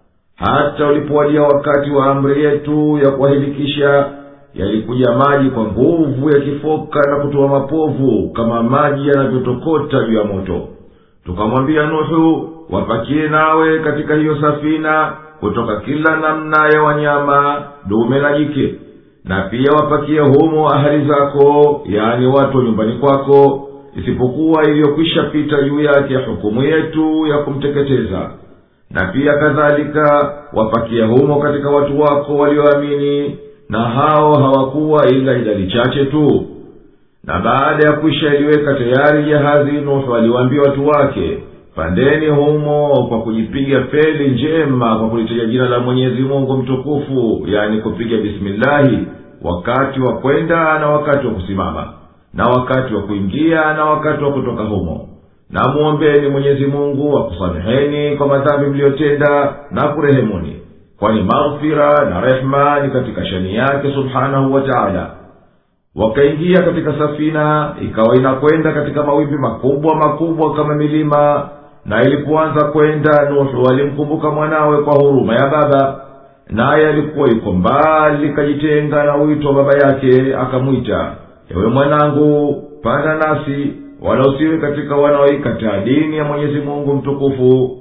hata ulipowadia wakati wa amri yetu ya kuwahilikisha yalikuja maji kwa nguvu yakifoka na kutoa mapovu kama maji yanavyotokota juu ya moto tukamwambia nuhu wapakie nawe katika hiyo safina kutoka kila namna ya wanyama dume na jike na pia wapakie humo ahali zako yaani watu wa nyumbani kwako isipokuwa iliyokwisha pita juu yake hukumu yetu ya kumteketeza na pia kadhalika wapakie humo katika watu wako walioamini na hao hawakuwa ila idadi chache tu na baada ya kwisha iliweka tayari jahazi nuhu aliwaambia watu wake pandeni humo kwa kujipiga feli njema kwa kulitaja jina la mwenyezi mungu mtukufu yani kupiga bismillahi wakati wa kwenda na wakati wa kusimama na wakati wa kuingia na wakati wa kutoka humo na mwombeni mwenyezi mungu akusameheni kwa madhambi mliyotenda na kurehemuni kwani maghfira na rehma ni katika shani yake subhanahu wa taala wakaingia katika safina ikawa inakwenda katika mawimbi makubwa makubwa kama milima na ilipoanza kwenda nuhu alimkumbuka mwanawe kwa huruma ya baba naye alikuwa yuko mbali kajitenga na wito wa baba yake akamwita ewe mwanangu panda nasi wala usiwe katika wanaoikataa dini ya mwenyezi mungu mtukufu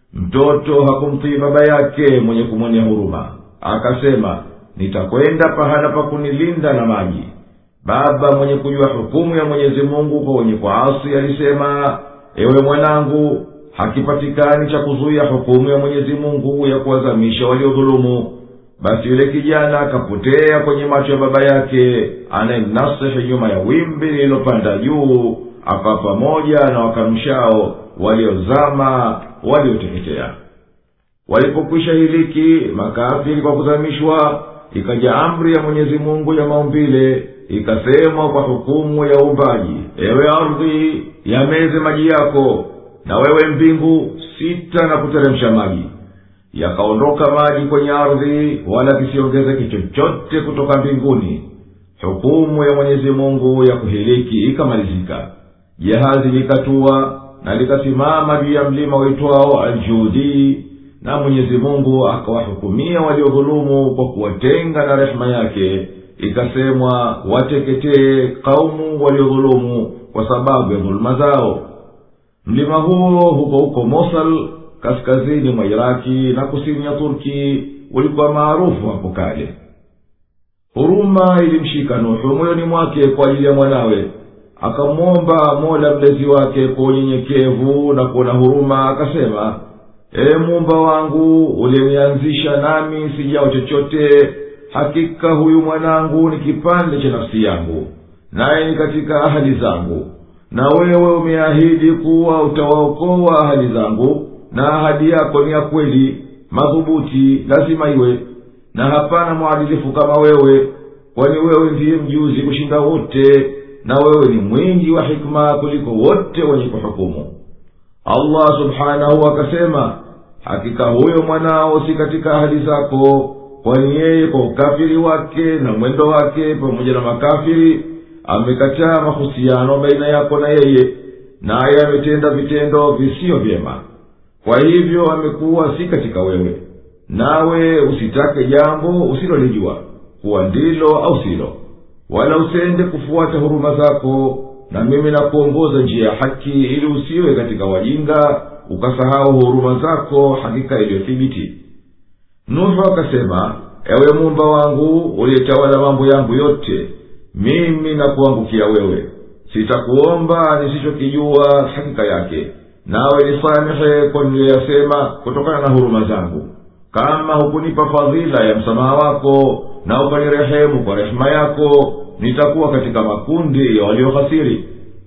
mtoto hakumtii baba yake mwenye kumwonea huruma akasema nitakwenda pahala pa kunilinda na maji baba mwenye kujua hukumu ya mwenyezi mungu kwa wenye kuasi alisema ewe mwanangu hakipatikani cha kuzuia hukumu ya mwenyezi mungu ya kuwazamisha waliodhulumu basi yule kijana akapotea kwenye macho ya baba yake anayemnasihi nyuma ya wimbi lililopanda juu akawa pamoja na wakanumshao waliozama walioteketea walipokwisha hiliki makafiri kwa kuzamishwa ikaja amri ya mwenyezi mungu ya maumbile ikasemwa kwa hukumu ya uumbaji ewe ardhi yameze maji yako na wewe mbingu sita na kuteremsha maji yakaondoka maji kwenye ardhi wala kisiongezeke chochote kutoka mbinguni hukumu ya mwenyezi mungu ya kuhiliki ikamalizika jahazi likatua na likasimama juu ya mlima uitwao aljudii na mwenyezi mungu akawahukumia waliodhulumu kwa kuwatenga na rehema yake ikasemwa wateketee kaumu waliodhulumu kwa sababu ya dhuluma zao mlima huo huko huko mosal kaskazini mwa iraki na kusini ya turki ulikuwa maarufu hapo kale huruma ilimshika nuhu moyoni mwake kwa ajili ya mwanawe akamwomba mola mlezi wake kwa unyenyekevu na kuona huruma akasema ee muumba wangu uliyenianzisha nami sijao chochote hakika huyu mwanangu ni kipande cha nafsi yangu naye ni katika ahadi zangu na wewe umeahidi kuwa utawaokoa ahadi zangu na ahadi yako ni ya kweli madhubuti lazima iwe na hapana mwadilifu kama wewe kwani wewe ndiye mjuzi kushinda wote na wewe ni mwingi wa hikma kuliko wote wenye kuhukumu allah subhanahu akasema hakika huyo mwanao si katika ahadi zako kwani yeye kwa ukafiri wake na mwendo wake pamoja na makafiri amekataa mahusiano baina yako na yeye naye ametenda vitendo visiyo vyema kwa hivyo amekuwa si katika wewe nawe usitake jambo usilolijua kuwa ndilo au silo wala usende kufuata huruma zako na mimi nakuongoza njia ya haki ili usiwe katika wajinga ukasahau huruma zako hakika iliyothibiti nuhu akasema ewe muumba wangu uliyetawala mambo yangu yote mimi nakuangukia wewe sitakuomba nisichokijua hakika yake nawe nisamehe kwa niliyoyasema kutokana na huruma zangu kama hukunipa fadhila ya msamaha wako na ukanirehemu kwa rehema yako nitakuwa katika makundi ya waliohasiri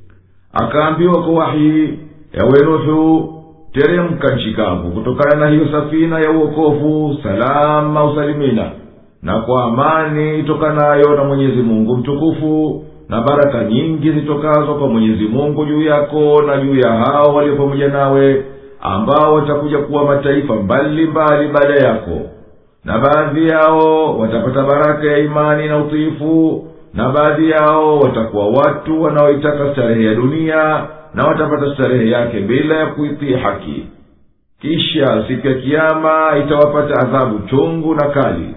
akaambiwa kwa wahii ewe nuhu teremka nchi kavu kutokana na hiyo safina ya uokovu salama usalimina na kwa amani itokanayo na mwenyezi mungu mtukufu na baraka nyingi zitokazo kwa mwenyezi mungu juu yako na juu ya hao walio pamoja nawe ambao watakuja kuwa mataifa mbalimbali baada yako na baadhi yao watapata baraka ya imani na utiifu na baadhi yao watakuwa watu wanaoitaka starehe ya dunia na watapata starehe yake bila ya kuitii haki kisha siku ya kiama itawapata adhabu chungu na kali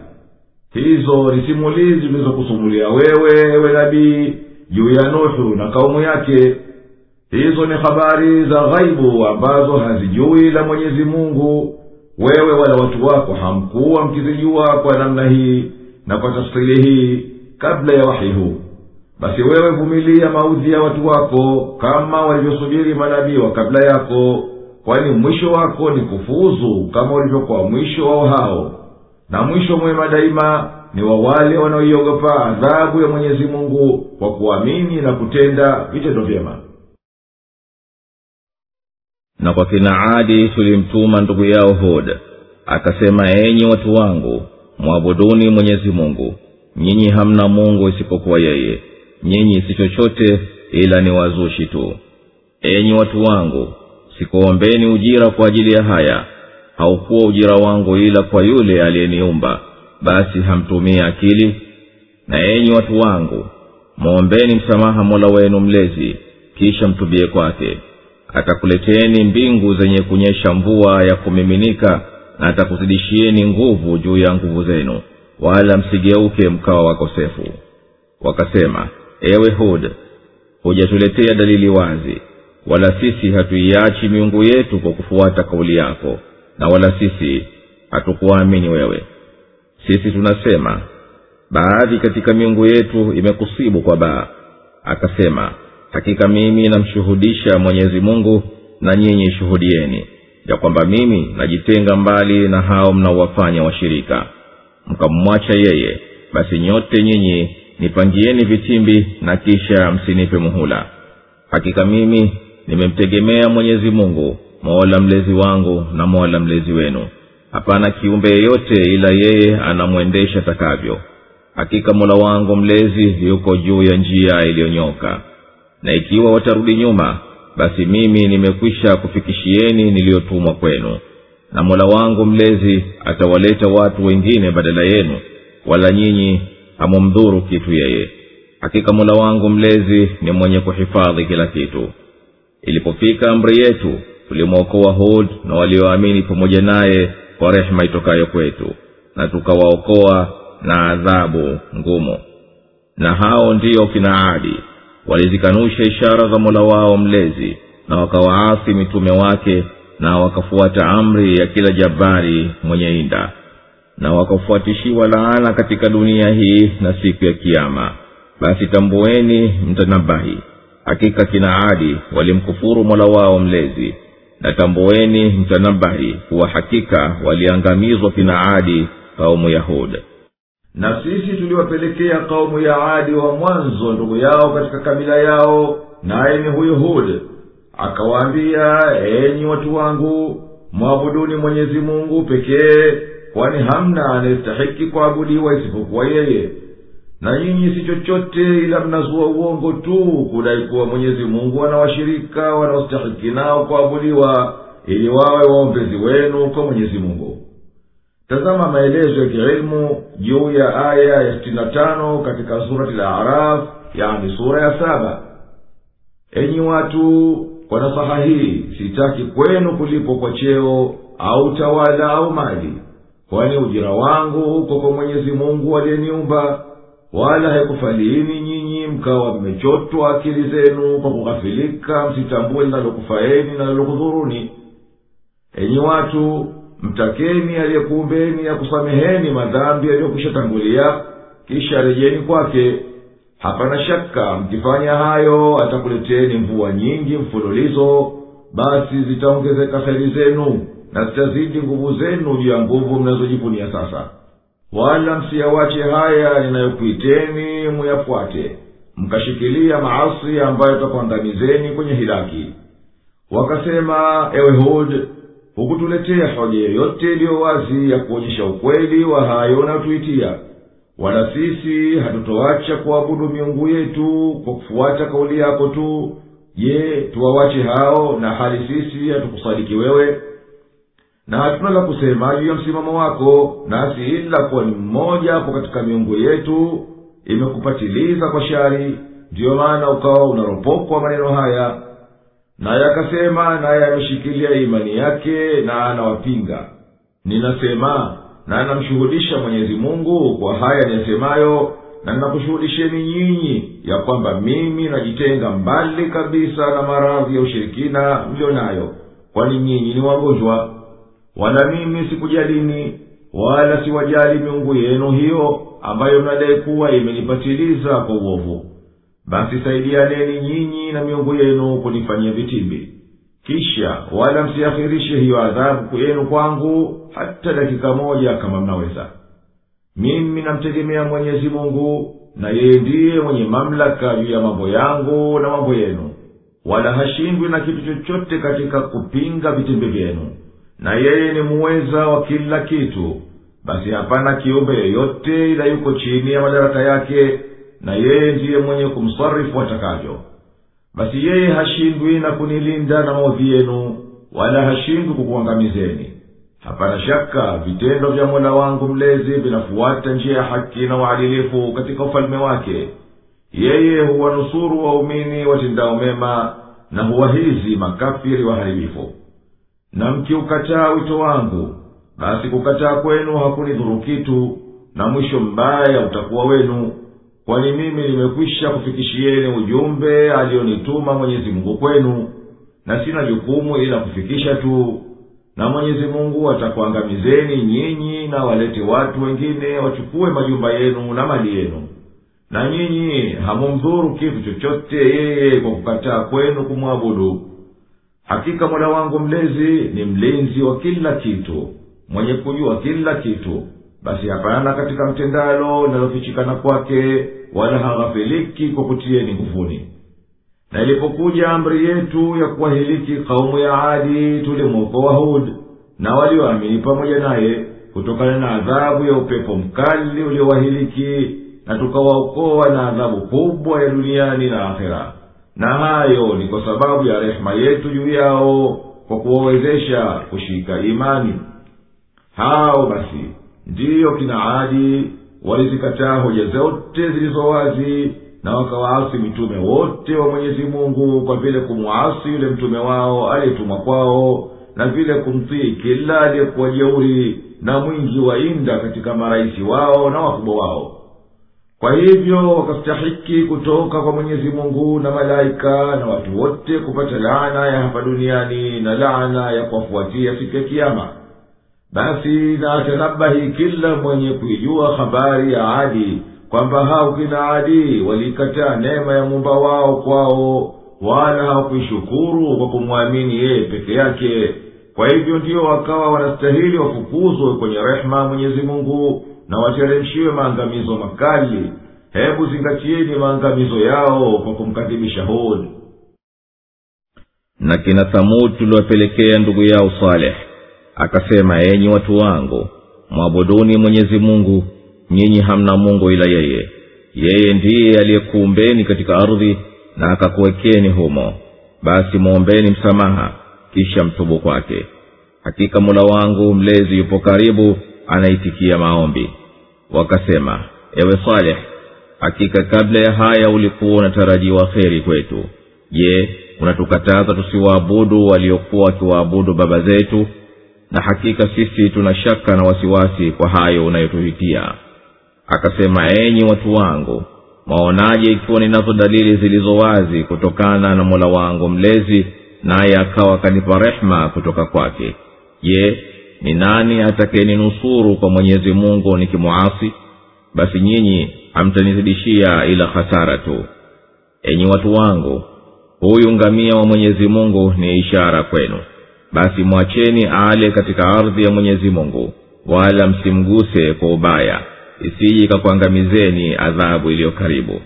hizo ni simulizi zilizokusumulia wewe ewe nabii juu ya nuhu na kaumu yake hizo ni habari za ghaibu ambazo hazijui la mwenyezi mungu wewe wala watu wako hamkuwa mkizijua kwa namna hii na kwa tafsiri hii kabla ya wahi huu basi wewe vumilia maudhi ya watu wako kama walivyosubiri manabii wa kabla yako kwani mwisho wako ni kufuzu kama ulivyokuwa mwisho wao hao na mwisho mwema daima ni wa wale wanaoiogopa adhabu ya mwenyezi mungu kwa kuamini na kutenda vitendo vyema na kwa kina adi tulimtuma ndugu yao hud akasema enyi watu wangu mwabuduni mwenyezi mungu nyinyi hamna mungu isipokuwa yeye nyinyi si chochote ila ni wazushi tu enyi watu wangu sikuombeni ujira kwa ajili ya haya haukuwa ujira wangu ila kwa yule aliyeniumba basi hamtumii akili na enyi watu wangu mwombeni msamaha mola wenu mlezi kisha mtubie kwake atakuleteni mbingu zenye kunyesha mvua ya kumiminika na atakuzidishieni nguvu juu ya nguvu zenu wala msigeuke mkawa wakosefu wakasema ewe hud hujatuletea dalili wazi wala sisi hatuiachi miungu yetu kwa kufuata kauli yako na wala sisi hatukuamini wewe sisi tunasema baadhi katika miungu yetu imekusibu kwa baa akasema hakika mimi namshuhudisha mwenyezi mungu na nyinyi shuhudieni ya kwamba mimi najitenga mbali na hao mnaowafanya washirika mkamwacha yeye basi nyote nyinyi nipangieni vitimbi na kisha msinipe muhula hakika mimi nimemtegemea mwenyezi mungu mola mlezi wangu na mola mlezi wenu hapana kiumbe yeyote ila yeye anamwendesha takavyo hakika mola wangu mlezi yuko juu ya njia iliyonyoka na ikiwa watarudi nyuma basi mimi nimekwisha kufikishieni niliyotumwa kwenu na mola wangu mlezi atawaleta watu wengine badala yenu wala nyinyi hamumdhuru kitu yeye hakika mola wangu mlezi ni mwenye kuhifadhi kila kitu ilipofika amri yetu tulimwokoa hud na walioamini pamoja naye kwa rehema itokayo kwetu na tukawaokoa na adhabu ngumu na hao ndiyo kina adi walizikanusha ishara za mola wao mlezi na wakawaasi mitume wake na wakafuata amri ya kila jabari mwenye inda na wakafuatishiwa laana katika dunia hii na siku ya kiama basi tambueni mtanabahi hakika kina adi walimkufuru mola wao mlezi na tambueni mtanabahi kuwa hakika waliangamizwa kina adi kaumu yahud na sisi tuliwapelekea kaumu ya adi wa mwanzo ndugu yao katika kabila yao naye ni huyu hud akawaambia enyi watu wangu mwabuduni mwenyezi mungu pekee kwani hamna anayestahiki kuabudiwa isipokuwa yeye na nyinyi si chochote ila mnazua uongo tu kudai kuwa mwenyezi mungu anawashirika wanaostahiki nao kuabudiwa ili wawe waombezi wenu kwa mwenyezi mungu tazama maelezo ya kiilmu juu ya aya ya sitini na tano katika surati la araf yani sura ya saba enyi watu kwa nasaha hii sitaki kwenu kulipo kwa cheo au tawala au mali kwani ujira wangu uko kwa mwenyezi mungu aliyeniumba wala haikufaliini nyinyi mkawa mmechotwa akili zenu kwa kughafilika msitambue linalokufaeni na linalokudhuruni enyi watu mtakeni aliyekuumbeni akusameheni madhambi yaliyokwisha tangulia kisha rejeni kwake hapana shaka mkifanya hayo atakuleteni mvua nyingi mfululizo basi zitaongezeka heri zenu na zitazidi nguvu zenu juu ya nguvu mnazojivunia sasa wala msiyawache haya ninayokuiteni muyafuate mkashikilia maasi ambayo takuangamizeni kwenye hilaki wakasema ewe hud hukutuletea hoja yoyote iliyo wazi ya kuonyesha ukweli wa hayo unayotuitia wala sisi hatutoacha kuabudu miungu yetu kwa kufuata kauli yako tu je tuwawache hao na hali sisi hatukusadiki wewe na hatuna la kusema juu ya msimamo wako nasi ila kuwa ni mmoja hapo katika miungu yetu imekupatiliza kwa shari ndiyo maana ukawa unaropokwa maneno haya naye akasema naye ameshikilia imani yake na anawapinga ninasema na anamshuhudisha mwenyezi mungu kwa haya niyasemayo na ninakushuhudisheni nyinyi ya kwamba mimi najitenga mbali kabisa na maradhi ya ushirikina mlio nayo kwani nyinyi ni wagonjwa wala mimi sikujalini wala siwajali miungu yenu hiyo ambayo mnadai kuwa imenipatiliza kwa uovu basi saidianeni nyinyi na miungu yenu kunifanyia vitimbi kisha wala msiakhirishe hiyo adhabu yenu kwangu hata dakika moja kama mnaweza mimi namtegemea mwenyezi mungu na yeye ndiye mwenye mamlaka juu ya mambo yangu na mambo yenu wala hashindwi na kitu chochote katika kupinga vitimbi vyenu na yeye ni muweza wa kila kitu basi hapana kiumbe yeyote ila yuko chini ya madaraka yake na yeye ndiye mwenye kumsarifu atakavyo basi yeye hashindwi na kunilinda na maudhi yenu wala hashindwi kukuangamizeni hapana shaka vitendo vya mola wangu mlezi vinafuata njia ya haki na uadilifu katika ufalme wake yeye huwanusuru waumini watendao mema na huwahizi makafiri waharibifu na mkiukataa wito wangu basi kukataa kwenu hakunidhuru kitu na mwisho mbaya utakuwa wenu kwani mimi nimekwisha kufikishieni ujumbe aliyonituma mwenyezi mungu kwenu na sina jukumu ila kufikisha tu na mwenyezi mungu atakuangamizeni nyinyi na walete watu wengine wachukue majumba yenu na mali yenu na nyinyi hamumdhuru kitu chochote yeye kwa kukataa kwenu kumwabudu hakika mola wangu mlezi ni mlinzi wa kila kitu mwenye kujua kila kitu basi hapana katika mtendalo linalofichikana kwake wala haghafiliki kwa kutieni nguvuni na ilipokuja amri yetu ya kuwahiliki kaumu ya adi tulimwokoa hud na walioamini pamoja naye kutokana na adhabu ya upepo mkali uliowahiliki na tukawaokoa na adhabu kubwa ya duniani na akhera na hayo ni kwa sababu ya rehema yetu juu yao kwa kuwawezesha kushika imani hao basi ndiyo kina adi walizikataa hoja zote zilizo wazi na wakawaasi mitume wote wa mwenyezi mungu kwa vile kumwasi yule mtume wao aliyetumwa kwao na vile kumtii kila aliyekuwa jeuri na mwingi wa inda katika marahisi wao na wakubwa wao kwa hivyo wakastahiki kutoka kwa mwenyezi mungu na malaika na watu wote kupata laana ya hapa duniani na laana ya kuwafuatia siku ya kiama basi na atanabahi kila mwenye kuijua habari ya adi kwamba hao kina adi waliikataa neema ya muumba wao kwao wala hawakuishukuru kwa kumwamini yeye peke yake kwa hivyo ndiyo wakawa wanastahili wafukuzwe kwenye rehema mwenyezi mungu na wateremshiwe maangamizo makali hebu zingatieni maangamizo yao kwa kumkadhibisha hud na kina thamud tuliwapelekea ndugu yao saleh akasema enyi watu wangu mwabuduni mwenyezi mungu nyinyi hamna mungu ila yeye yeye ndiye aliyekuumbeni katika ardhi na akakuwekeni humo basi mwombeni msamaha kisha mtubu kwake hakika mola wangu mlezi yupo karibu anaitikia maombi wakasema ewe saleh hakika kabla ya haya ulikuwa unatarajiwa kheri kwetu je unatukataza tusiwaabudu waliokuwa wakiwaabudu baba zetu na hakika sisi tuna shaka na wasiwasi kwa hayo unayotuhitia akasema enyi watu wangu mwaonaje ikiwa ninazo dalili zilizo wazi kutokana na mola wangu mlezi naye akawa akanipa rehma kutoka kwake je ni nani atakayeninusuru kwa mwenyezi mungu nikimwasi basi nyinyi hamtanizidishia ila hasara tu enyi watu wangu huyu ngamia wa mwenyezi mungu ni ishara kwenu basi mwacheni ale katika ardhi ya mwenyezi mungu wala msimguse kwa ubaya isije ikakuangamizeni adhabu iliyo karibu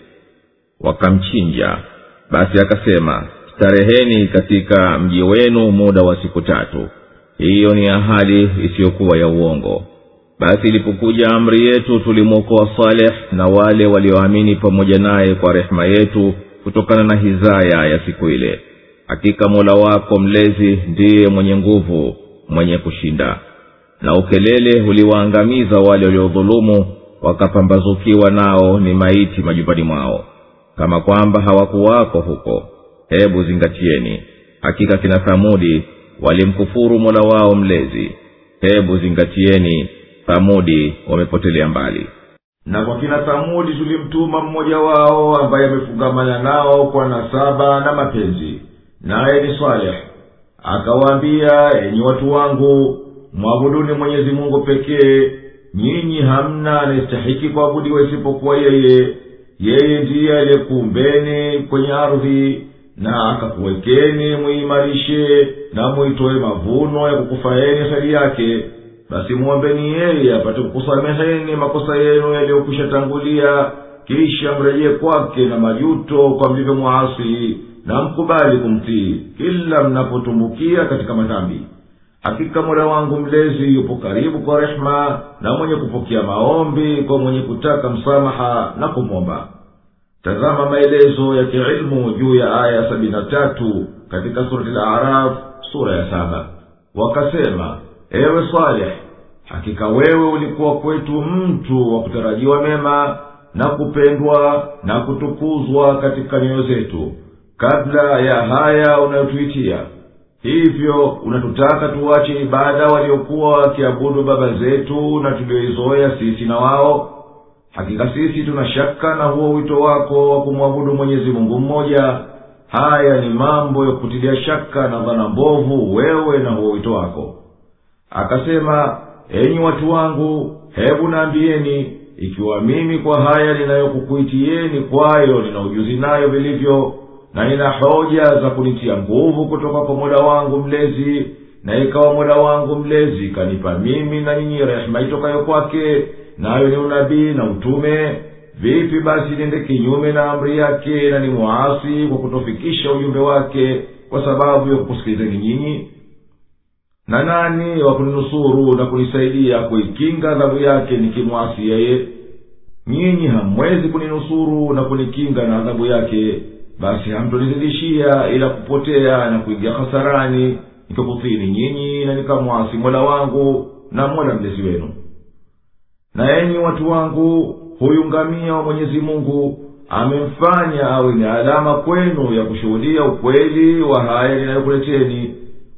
wakamchinja basi akasema stareheni katika mji wenu muda wa siku tatu hiyo ni ahadi isiyokuwa ya uongo basi ilipokuja amri yetu tulimwokoa saleh na wale walioamini pamoja naye kwa rehema yetu kutokana na hizaya ya siku ile hakika mola wako mlezi ndiye mwenye nguvu mwenye kushinda na ukelele uliwaangamiza wale waliodhulumu wakapambazukiwa nao ni maiti majumbani mwao kama kwamba hawakuwako huko hebu zingatieni hakika kina thamudi walimkufuru mola wao mlezi hebu zingatieni thamudi wamepotelea mbali na kwa kina thamudi tulimtuma mmoja wao ambaye amefungamana nao kwa nasaba na mapenzi naye ni saleh akawaambia enyi watu wangu mwabuduni mwenyezi mungu pekee nyinyi hamna anayestahiki kuabudiwa isipokuwa yeye yeye ndiye aliyekuumbeni kwenye ardhi na akakuwekeni muimarishe na muitoe mavuno ya kukufaeni heri yake basi mwombeni yeye apate kukusameheni makosa yenu yaliyokwisha tangulia kisha mrejee kwake na majuto kwa mlivyomwasi na mkubali kumtii kila mnapotumbukia katika madhambi hakika mola wangu mlezi yupo karibu kwa rehema na mwenye kupokea maombi kwa mwenye kutaka msamaha na kumwomba tazama maelezo ya kiilmu juu ya aya sabini na tatu katika surati laraf sura ya saba wakasema ewe saleh hakika wewe ulikuwa kwetu mtu wa kutarajiwa mema na kupendwa na kutukuzwa katika nyoyo zetu kabla ya haya unayotuitia hivyo unatutaka tuwache ibada waliokuwa wakiabudu baba zetu na tulioizoea sisi na wao hakika sisi tuna shaka na huo wito wako wa kumwabudu mwenyezi mungu mmoja haya ni mambo ya kutilia shaka na dhana mbovu wewe na huo wito wako akasema enyi watu wangu hebu naambieni ikiwa mimi kwa haya ninayokukuitieni kwayo nina ujuzi nayo vilivyo na nina hoja za kunitia nguvu kutoka kwa mola wangu mlezi na ikawa mola wangu mlezi kanipa mimi na nyinyi rehema itokayo kwake nayo ni unabii na utume vipi basi niende kinyume na amri yake na ni mwasi kwa kutofikisha ujumbe wake kwa sababu ya kukusikilizeni nyinyi na nani wa kuninusuru na kunisaidia kuikinga adhabu yake nikimwasi yeye nyinyi hamwezi kuninusuru na kunikinga na adhabu yake basi hamtonizidishia ila kupotea na kuingia hasarani nikakufini nyinyi na nikamwasi mola wangu na mola mlezi wenu na enyi watu wangu huyu ngamia wa mwenyezi mungu amemfanya awe ni alama kwenu ya kushuhudia ukweli wa haya ninayokuleteni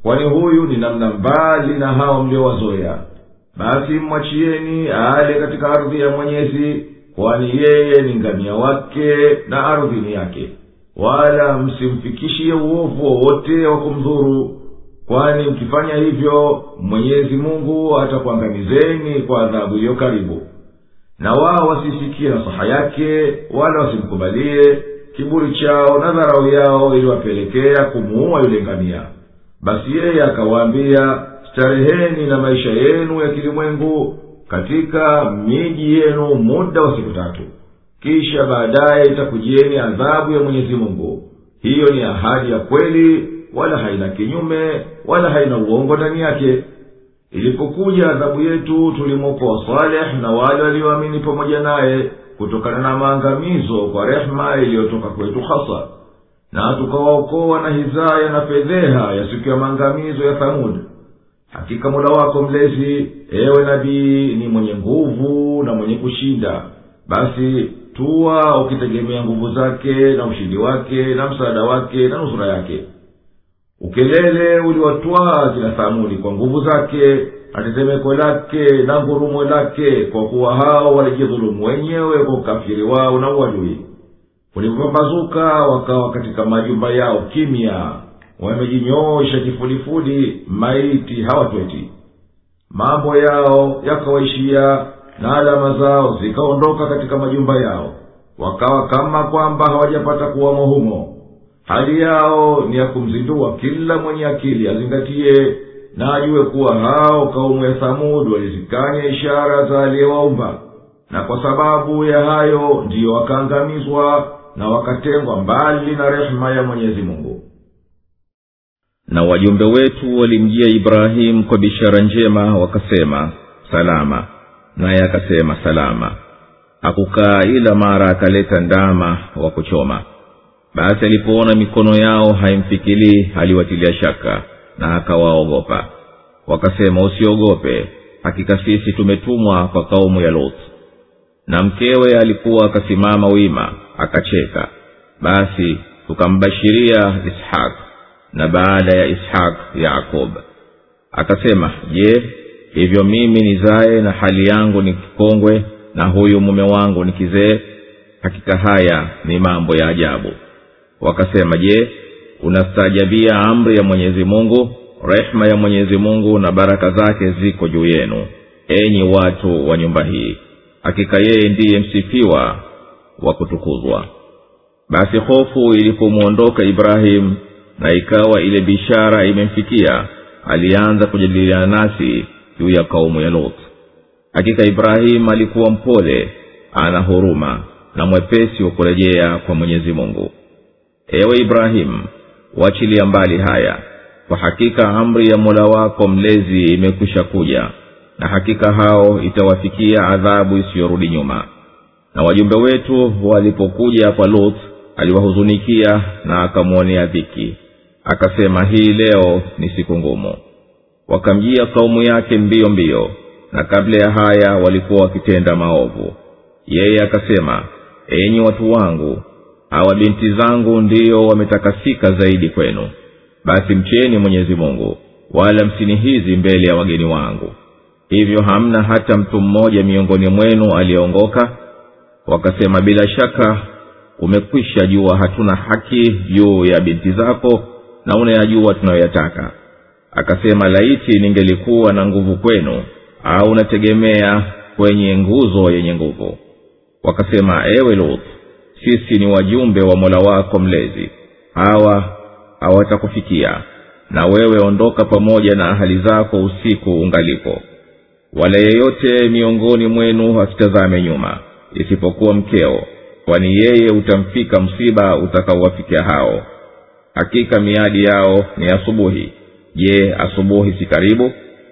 kwani huyu ni namna mbali na hao mliowazoya basi mwachieni ale katika ardhi ya mwenyezi kwani yeye ni ngamia wake na ardhi ni yake wala msimfikishie uovu wowote wa kumdhuru kwani mkifanya hivyo mwenyezi mungu atakuangamizeni kwa adhabu iliyo karibu na wao wasisikie nasaha yake wala wasimkubalie kiburi chao na dharau yao iliwapelekea kumuua yule ngamia basi yeye akawaambia stareheni na maisha yenu ya kilimwengu katika miji yenu muda wa siku tatu kisha baadaye itakujieni adhabu ya mwenyezi mungu hiyo ni ahadi ya kweli wala haina kinyume wala haina uongo ndani yake ilipokuja adhabu yetu tulimwokoa saleh na wale walioamini pamoja naye kutokana na maangamizo kwa rehema iliyotoka kwetu hasa na tukawaokoa na hizaya na fedheha ya siku ya maangamizo ya thamud hakika mola wako mlezi ewe nabii ni mwenye nguvu na mwenye kushinda basi tuwa ukitegemea nguvu zake na ushindi wake na msaada wake na nusura yake ukelele uliwatwaa kila thamudi kwa nguvu zake na tetemeko lake na ngurumo lake kwa kuwa hao walijidhulumu wenyewe kwa ukafiri wao na uadui ulipopambazuka wakawa katika majumba yao kimya wamejinyoosha kifudifudi maiti hawatweti mambo yao yakawaishia na alama zao zikaondoka katika majumba yao wakawa kama kwamba hawajapata kuwamo humo hali yao ni ya kumzindua kila mwenye akili azingatie na ajue kuwa hao kaumu ya thamudi walizikanya ishara za aliyewaumba na kwa sababu ya hayo ndiyo wakaangamizwa na wakatengwa mbali na rehema ya mwenyezi mungu na wajumbe wetu walimjia ibrahimu kwa bishara njema wakasema salama naye akasema salama hakukaa ila mara akaleta ndama wa kuchoma basi alipoona mikono yao haimfikilii aliwatilia shaka na akawaogopa wakasema usiogope hakika sisi tumetumwa kwa kaumu ya lut na mkewe alikuwa akasimama wima akacheka basi tukambashiria ishaq na baada ya ishaq yakob akasema je hivyo mimi nizaye na hali yangu ni kikongwe na huyu mume wangu ni kizee hakika haya ni mambo ya ajabu wakasema je unastaajabia amri ya mwenyezi mungu rehema ya mwenyezi mungu na baraka zake ziko juu yenu enyi watu wa nyumba hii hakika yeye ndiye msifiwa wa kutukuzwa basi hofu ilipomwondoka ibrahimu na ikawa ile bishara imemfikia alianza kujadiliana nasi juu ya kaumu ya lot hakika ibrahimu alikuwa mpole ana huruma na mwepesi wa kurejea kwa mwenyezi mungu ewe ibrahimu wachilia mbali haya kwa hakika amri ya mola wako mlezi imekwisha kuja na hakika hao itawafikia adhabu isiyorudi nyuma na wajumbe wetu walipokuja kwa lut aliwahuzunikia na akamwonea dhiki akasema hii leo ni siku ngumu wakamjia kaumu yake mbio mbio na kabla ya haya walikuwa wakitenda maovu yeye akasema enyi watu wangu hawa binti zangu ndiyo wametakasika zaidi kwenu basi mcheni mwenyezi mungu wala msinihizi mbele ya wageni wangu hivyo hamna hata mtu mmoja miongoni mwenu aliyeongoka wakasema bila shaka umekwisha jua hatuna haki juu ya binti zako na unayajua tunayoyataka akasema laiti ningelikuwa na nguvu kwenu au nategemea kwenye nguzo yenye nguvu wakasema ewe lut sisi ni wajumbe wa mola wako mlezi hawa hawatakufikia na wewe ondoka pamoja na ahali zako usiku ungalipo wala yeyote miongoni mwenu asitazame nyuma isipokuwa mkeo kwani yeye utamfika msiba utakaowafikia hao hakika miadi yao ni asubuhi je asubuhi si karibu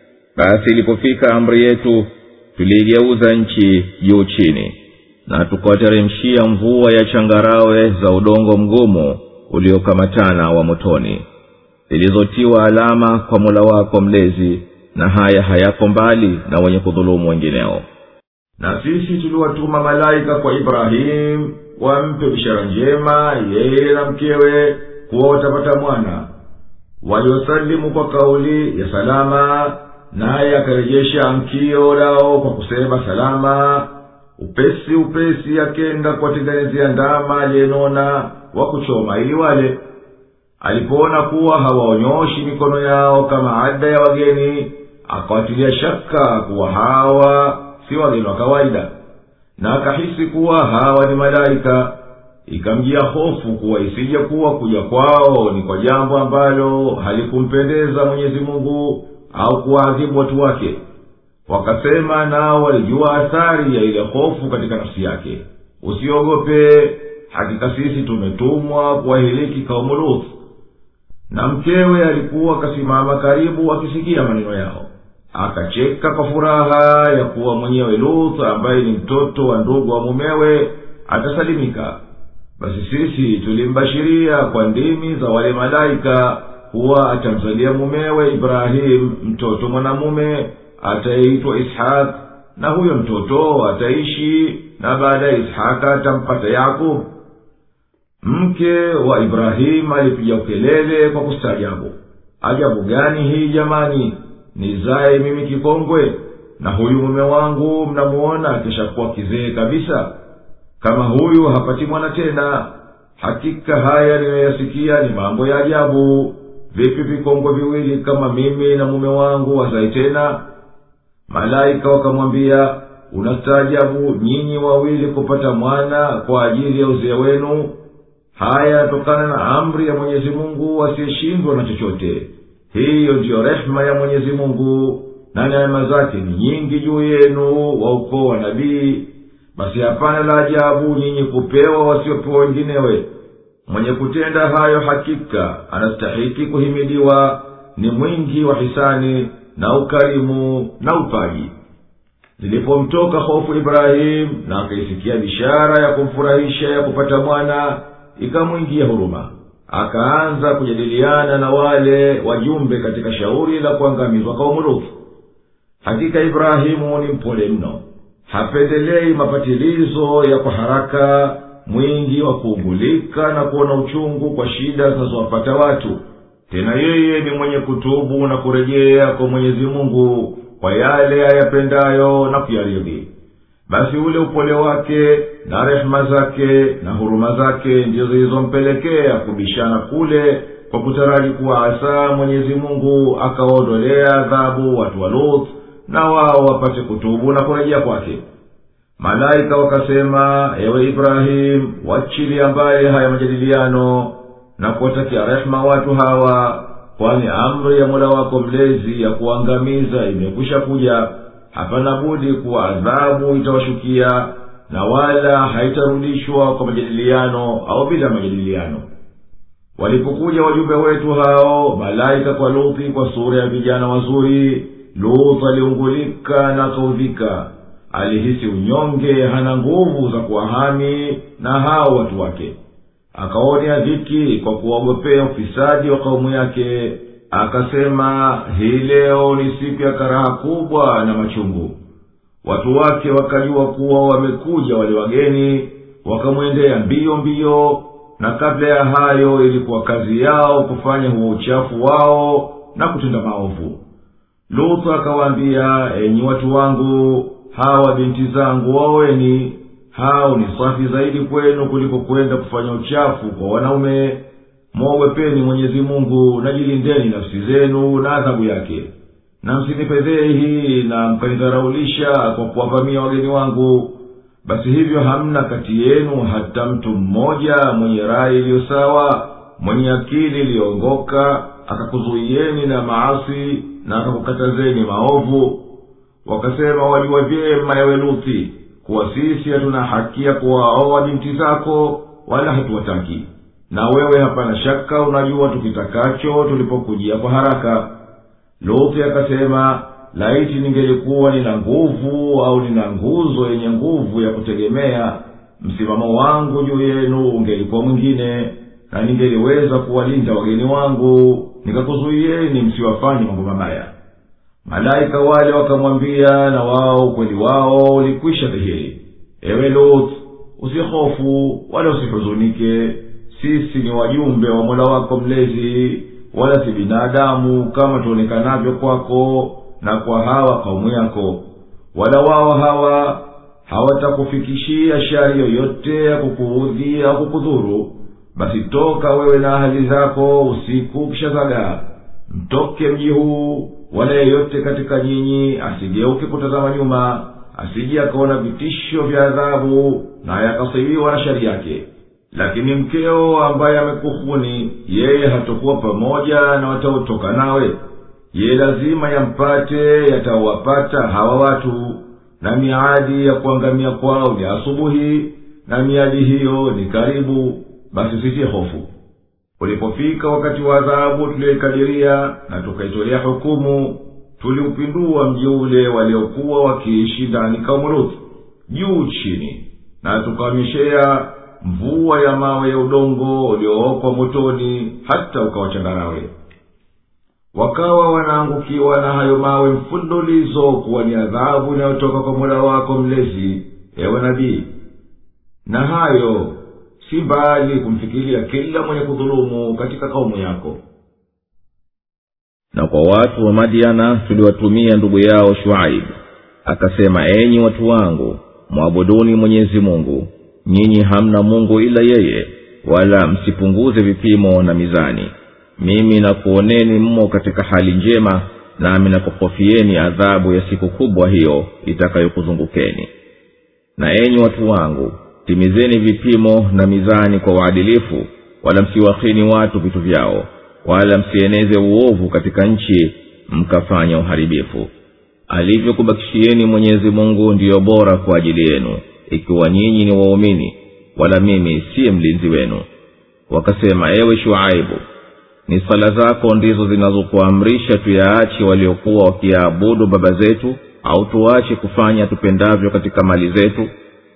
basi ilipofika amri yetu tuliigeuza nchi juu chini na tukawateremshia mvua ya changarawe za udongo mgumu uliokamatana wa motoni zilizotiwa alama kwa mola wako mlezi na haya hayako mbali na wenye kudhulumu wengineo na sisi tuliwatuma malaika kwa ibrahimu wampe bishara njema yeye na mkewe kuwa watapata mwana waliosalimu kwa kauli ya salama naye akarejesha amkio lao kwa kusema salama upesi upesi akenda kuwatengenezea ndama aliyenona wa kuchoma ili wale alipoona kuwa hawaonyoshi mikono yao kama ada ya wageni akawatilia shaka kuwa hawa si wageni wa kawaida na akahisi kuwa hawa ni malaika ikamjia hofu kuwa isije kuwa kuja kwao ni kwa jambo ambalo halikumpendeza mwenyezi mungu au kuwaadhibu watu wake wakasema nao walijua athari ya ile hofu katika nafsi yake usiogope hakika sisi tumetumwa kuwahiliki kaumu luth na mkewe alikuwa akasimama karibu akisikia maneno yao akacheka kwa furaha ya kuwa mwenyewe luth ambaye ni mtoto wa ndugu wa mumewe atasalimika basi sisi tulimbashiria kwa ndimi za wale malaika kuwa atamzalia mumewe ibrahimu mtoto mwanamume atayeitwa ishaq na huyo mtoto ataishi na baada ya ishaka atampata yakub mke wa ibrahimu alipiga ukelele kwa kustaajabu ajabu gani hii jamani nizaye mimi kikongwe na huyu mume wangu mnamuona akishakuwa kizee kabisa kama huyu hapati mwana tena hakika haya ninayoyasikia ni mambo ya ajabu vipi vikongwe viwili kama mimi na mume wangu wazae tena malaika wakamwambia unastaajabu nyinyi wawili kupata mwana kwa ajili ya uzee wenu haya yatokana na amri ya mwenyezi mungu asiyeshindwa na chochote hiyo ndiyo rehema ya mwenyezi mungu na neema zake ni nyingi juu yenu wa ukoo wa nabii basi hapana la ajabu nyinyi kupewa wasiopewa wenginewe mwenye kutenda hayo hakika anastahiki kuhimidiwa ni mwingi wa hisani na ukarimu na upaji zilipomtoka hofu ibrahimu na akaisikia bishara ya kumfurahisha ya kupata mwana ikamwingia huruma akaanza kujadiliana na wale wajumbe katika shauri la kuangamizwa kaumulufu hakika ibrahimu ni mpole mno hapendelei mapatilizo ya kwa haraka mwingi wa kuugulika na kuona uchungu kwa shida zinazowapata watu tena yeye ni mwenye kutubu na kurejea kwa mwenyezi mungu kwa yale ayapendayo na kuyaridhi basi ule upole wake na rehema zake na huruma zake ndizo zilizompelekea kubishana kule kwa kutaraji kuwa asa mwenyezi mungu akawaondolea adhabu watu wa luth na wao wapate kutubu na kurejea kwake malaika wakasema ewe ibrahimu wachilia mbali haya majadiliano na kuwatakia rehema watu hawa kwani amri ya mola wako mlezi ya kuangamiza imekwisha kuja hapana budi kuwa adhabu itawashukia na wala haitarudishwa kwa majadiliano au bila majadiliano walipokuja wajumbe wetu hao malaika kwa luthi kwa sura ya vijana wazuri luth aliungulika na akaudhika alihisi unyonge hana nguvu za kuwahami na hao watu wake akaonea dhiki kwa kuwaogopea ufisadi wa kaumu yake akasema hii leo ni siku ya karaha kubwa na machungu watu wake wakajua kuwa wamekuja wale wageni wakamwendea mbio mbio na kabla ya hayo ilikuwa kazi yao kufanya huo uchafu wao na kutenda maovu luthu akawaambia enyi watu wangu hawa binti zangu waoweni hao ni safi zaidi kwenu kuliko kwenda kufanya uchafu kwa wanaume mwogopeni mwenyezi mungu na jilindeni nafsi zenu na adhabu yake na msinipedhehi na mkanidharaulisha kwa kuwavamia wageni wangu basi hivyo hamna kati yenu hata mtu mmoja mwenye rai iliyo sawa mwenye akili iliyoongoka akakuzuieni na maasi na akakukatazeni maovu wakasema wajua vyema yawe luthi kuwa sisi hatuna haki ya kuwaoa binti zako wala hatuwataki na wewe hapana shaka unajua tukitakacho tulipokujia kwa haraka luthi akasema laiti ningelikuwa nina nguvu au nina nguzo yenye nguvu ya kutegemea msimamo wangu juu yenu ungelikuwa mwingine na ningeliweza kuwalinda wageni wangu nikakuzuieni msiwafanye mambo mabaya malaika wale wakamwambia na wao ukweli wao ulikwisha dhihiri ewe lut usihofu wala usihuzunike sisi ni wajumbe wa mola wako mlezi wala si binadamu kama tuonekanavyo kwako na kwa hawa kaumu yako wala wao hawa hawatakufikishia shari yoyote ya kukuudhi au kukudhuru basi toka wewe na ahali zako usiku ukishazagaa mtoke mji huu wala yeyote katika nyinyi asigeuke kutazama nyuma asije akaona vitisho vya adhabu na yakasibiwa na shari yake lakini mkeo ambaye amekuhuni yeye hatokuwa pamoja na wataotoka nawe ye lazima yampate yatawapata hawa watu na miadi ya kuangamia kwao ni asubuhi na miadi hiyo ni karibu basi usitie hofu ulipofika wakati wa adhabu tuliyoikadiria na tukaitolea hukumu tuliupindua mji ule waliokuwa wakiishi ndani kaumuruthi juu chini na tukawanyeshea mvua ya mawe ya udongo uliookwa motoni hata ukawachangarawe wakawa wanaangukiwa na hayo mawe mfululizo kuwa ni adhabu inayotoka kwa mola wako mlezi ewe nabii na hayo si mbali kumfikiria kila mwenye kudhulumu katika kaumu yako na kwa watu wa madiana tuliwatumia ndugu yao shuaibu akasema enyi watu wangu mwabuduni mwenyezi mungu nyinyi hamna mungu ila yeye wala msipunguze vipimo na mizani mimi nakuoneni mmo katika hali njema nami nakuhofieni adhabu ya siku kubwa hiyo itakayokuzungukeni na enyi watu wangu timizeni vipimo na mizani kwa uadilifu wala msiwahini watu vitu vyao wala msieneze uovu katika nchi mkafanya uharibifu alivyokubakishieni mwenyezi mungu ndiyo bora kwa ajili yenu ikiwa nyinyi ni waumini wala mimi siye mlinzi wenu wakasema ewe shuaibu ni sala zako ndizo zinazokuamrisha tuyaache waliokuwa wakiyaabudu baba zetu au tuache kufanya tupendavyo katika mali zetu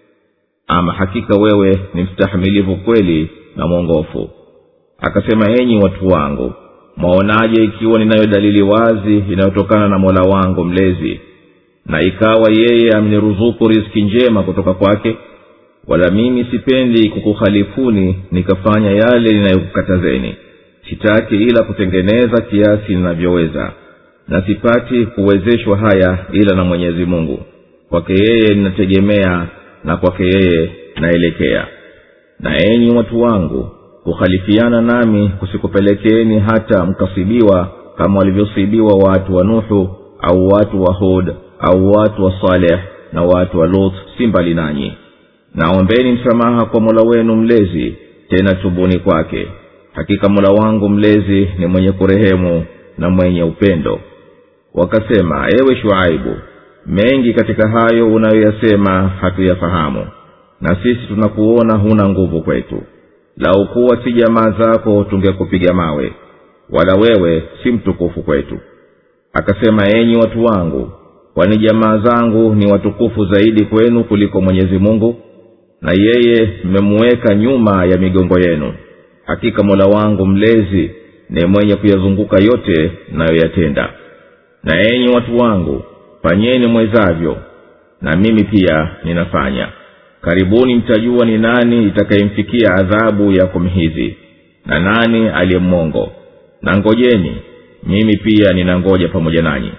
ama hakika wewe ni mstahamilivu kweli na mwongofu akasema enyi watu wangu mwaonaje ikiwa ninayo dalili wazi inayotokana na mola wangu mlezi na ikawa yeye amniruzuku riski njema kutoka kwake wala mimi sipendi kukuhalifuni nikafanya yale ninayokukatazeni sitaki ila kutengeneza kiasi ninavyoweza na sipati kuwezeshwa haya ila na mwenyezi mungu kwake yeye ninategemea na kwake yeye naelekea na enyi watu wangu kukhalifiana nami kusikupelekeni hata mkasibiwa kama walivyosibiwa watu wa nuhu au watu wa hud au watu wa saleh na watu wa lut si mbali nanyi naombeni msamaha kwa mola wenu mlezi tena tubuni kwake hakika mola wangu mlezi ni mwenye kurehemu na mwenye upendo wakasema ewe shuaibu mengi katika hayo unayoyasema hatuyafahamu na sisi tunakuona huna nguvu kwetu lau kuwa si jamaa zako tungekupiga mawe wala wewe si mtukufu kwetu akasema enyi watu wangu kwani jamaa zangu ni watukufu zaidi kwenu kuliko mwenyezi mungu na yeye mmemuweka nyuma ya migongo yenu hakika mola wangu mlezi ni mwenye kuyazunguka yote nayoyatenda na enyi watu wangu fanyeni mwezavyo na mimi pia ninafanya karibuni mtajua ni nani itakayemfikia adhabu ya kumhizi na nani aliyemmongo na ngojeni mimi pia ninangoja pamoja nanyi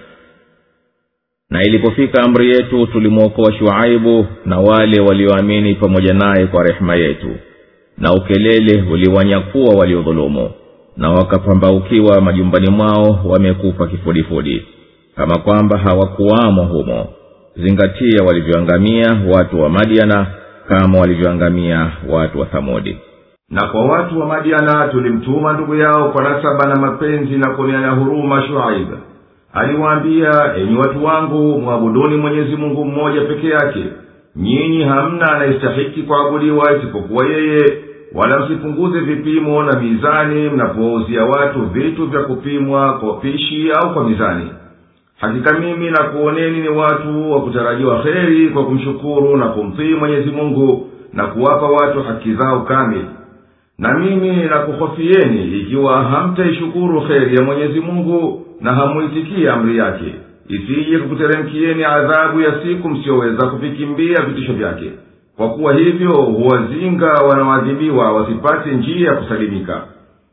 na ilipofika amri yetu tulimwokoa shuaibu na wale walioamini pamoja naye kwa rehema yetu na ukelele uliwanyakuwa waliodhulumu na wakapambaukiwa majumbani mwao wamekufa kifudifudi kama kwamba hawakuwamo humo zingatia walivyoangamia watu wa madiana kama walivyoangamia watu wa thamudi na kwa watu wa madiana tulimtuma ndugu yao kwa nasaba na mapenzi na kuoneana huruma shuaiba aliwaambia enyi watu wangu mwabuduni mwenyezi mungu mmoja peke yake nyinyi hamna anayestahiki kuabudiwa isipokuwa yeye wala msipunguze vipimo na mizani mnapowauzia watu vitu vya kupimwa kwa pishi au kwa mizani hakika mimi nakuoneni ni watu wa kutarajiwa heri kwa kumshukuru na kumtii mwenyezi mungu na kuwapa watu haki zao kamili na mimi nakuhofieni ikiwa hamtaishukuru heri ya mwenyezi mungu na hamuitikie amri yake isije kukuteremkieni adhabu ya siku msiyoweza kuvikimbia vitisho vyake kwa kuwa hivyo huwazinga wanaoadhibiwa wasipate njia ya kusalimika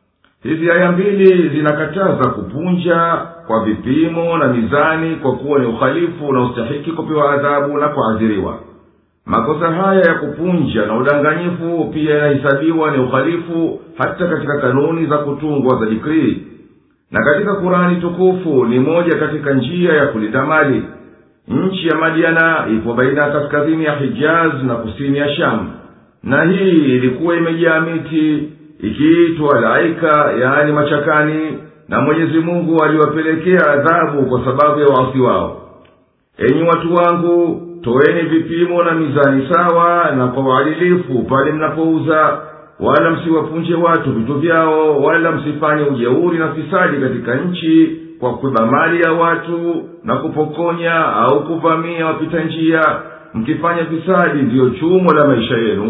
hizi aya mbili zinakataza kupunja kwa vipimo na mizani kwa kuwa ni uhalifu unaostahiki kupewa adhabu na kuadhiriwa makosa haya ya kupunja na udanganyifu pia yanahesabiwa ni uhalifu hata katika kanuni za kutungwa za dikrii na katika kurani tukufu ni moja katika njia ya kulinda mali nchi ya madiana ipo baina ya kaskazini ya hijaz na kusini ya shamu na hii ilikuwa imejaa miti ikiitwa laika yaani machakani na mwenyezi mungu aliwapelekea adhabu kwa sababu ya waasi wao enyi watu wangu toeni vipimo na mizani sawa na kwa uadilifu pale mnapouza wala msiwapunje watu vitu vyao wala msifanye ujeuri na fisadi katika nchi kwa kuiba mali ya watu na kupokonya au kuvamia wapita njia mkifanya fisadi ndiyo chumo la maisha yenu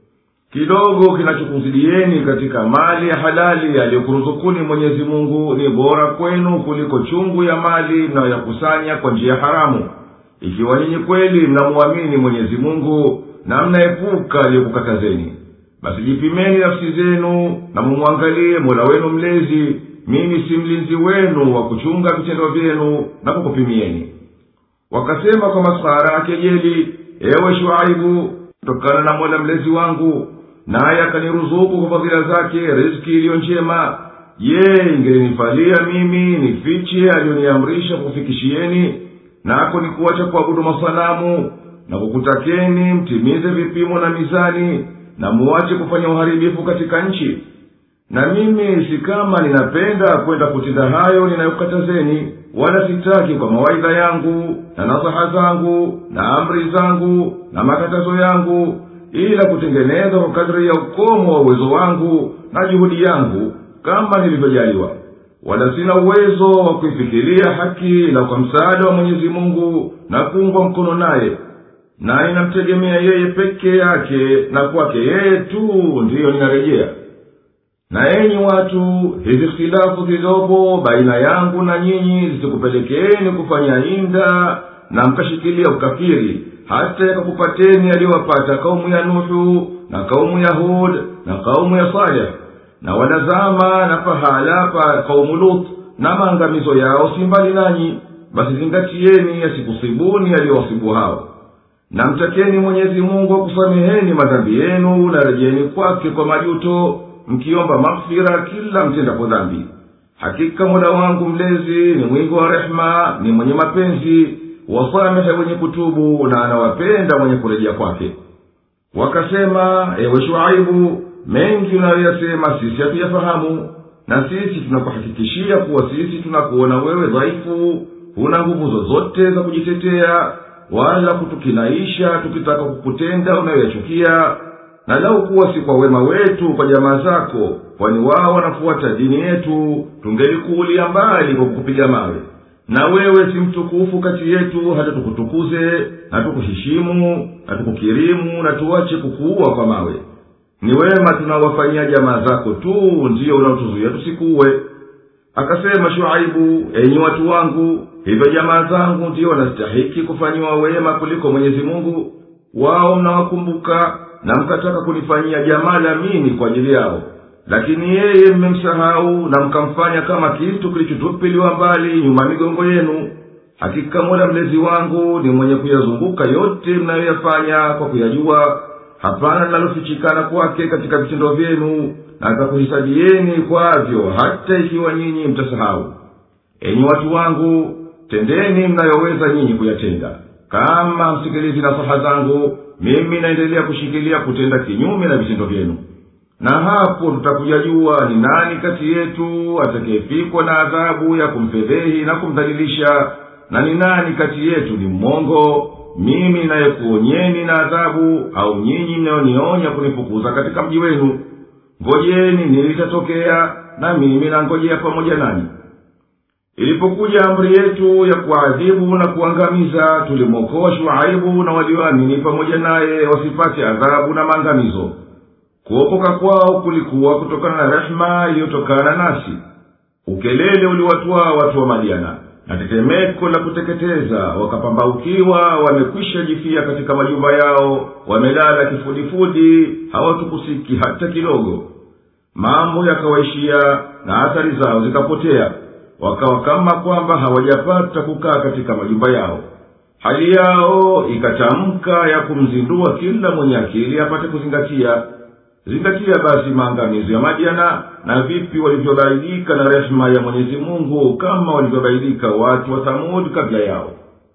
kidogo kinachokuzidieni katika mali ya halali aliyokuruzukuni mwenyezi mungu ni bora kwenu kuliko chungu ya mali mnayoyakusanya kwa njia haramu ikiwa nyinyi kweli mnamuamini mwenyezi mungu na mnaepuka aliyokukatazeni basi jipimeni nafsi zenu na mumwangalie mola wenu mlezi mimi si mlinzi wenu wa kuchunga vitendo vyenu na kukupimieni wakasema kwa maskhara ya kejeli ewe shuaibu kutokana na mola mlezi wangu naye akaniruzuku kwa fadhila zake riski iliyo njema je ingelinifalia mimi nifiche aliyoniamrisha kufikishieni nako ni kuwacha kuabudu masanamu na kukutakeni mtimize vipimo na mizani na muwache kufanya uharibifu katika nchi na mimi si kama ninapenda kwenda kutenda hayo ninayokatazeni wala sitaki kwa mawaidha yangu na nasaha zangu na amri zangu na makatazo yangu ila kutengeneza kwa kadri ya ukomo wa uwezo wangu na juhudi yangu kama nilivyojaliwa wala sina uwezo wa kuifikiria haki ila kwa msaada wa mwenyezi mungu na kuungwa mkono naye na inamtegemea yeye peke yake na kwake yeye tu ndiyo ninarejea na enyi watu hizi hitilafu zilizopo baina yangu na nyinyi zisikupelekeeni kufanya inda na mkashikilia ukafiri hata yakakupateni yaliyowapata kaumu ya nuhu na kaumu ya hud na kaumu ya saleh na wanazama na pahala pa kaumu lut na maangamizo yao si mbali nanyi basi zingatieni yasikusibuni yaliyowasibu hao na mtakeni mwenyezi mungu akusameheni madhambi yenu na rejeni kwake kwa majuto mkiomba maghfira kila mtendapo dhambi hakika mola wangu mlezi ni mwingi wa rehema ni mwenye mapenzi wasamehe wenye kutubu na anawapenda mwenye kurejea kwake wakasema ewe shuaibu mengi unayoyasema sisi hatuyafahamu na sisi tunakuhakikishia kuwa sisi tunakuona wewe dhaifu huna nguvu zozote za kujitetea wala kutukinaisha tukitaka kukutenda unayoyachukia na lau kuwa si kwa wema wetu kwa jamaa zako kwani wao wanafuata dini yetu tungelikuulia mbali kwa kukupiga mawe na wewe si mtukufu kati yetu hata tukutukuze na tukuheshimu na tukukirimu na tuache kukuua kwa mawe ni wema tunawafanyia jamaa zako tu ndiyo unaotuzuia tusikuwe akasema shuaibu enyi watu wangu hivyo jamaa zangu ndiyo wanastahiki kufanyiwa wema kuliko mwenyezi mungu wao mnawakumbuka na mkataka kunifanyia jamaa la mini kwa ajili yao lakini yeye mmemsahau na mkamfanya kama kitu kilichotupiliwa mbali nyuma migongo yenu hakika mola mlezi wangu ni mwenye kuyazunguka yote mnayoyafanya kwa kuyajua hapana linalofichikana kwake katika vitendo vyenu na atakuhisabieni kwavyo hata ikiwa nyinyi mtasahau enyi watu wangu tendeni mnayoweza nyinyi kuyatenda kama msikilizi nasaha zangu mimi naendelea kushikilia kutenda kinyume na vitendo vyenu na hapo tutakujajua ni nani kati yetu atakayefikwa na adhabu ya kumfedhehi na kumdhalilisha na ni nani kati yetu ni mmongo mimi nayekuonyeni na adhabu au nyinyi mnayonionya kunifukuza katika mji wenu ngojeni nilitatokea na mimi nangojea pamoja nanyi ilipokuja amri yetu ya kuadhibu na kuangamiza tulimwokoa shuaibu na walioamini pamoja naye wasipate adhabu na maangamizo kuokoka kwao kulikuwa kutokana na rehema iliyotokana nasi ukelele uliwatwaa watu wa madiana na tetemeko la kuteketeza wakapambaukiwa wamekwisha jifia katika majumba yao wamelala kifudifudi hawatukusiki hata kidogo mambo yakawaishia na athari zao zikapotea wakawa kama kwamba hawajapata kukaa katika majumba yao hali yao ikatamka ya kumzindua kila mwenye akili apate kuzingatia zingatia basi maangamizo ya madiana na vipi walivyobaidika na rehema ya mwenyezi mungu kama walivyobaidika watu wa thamud kabla yao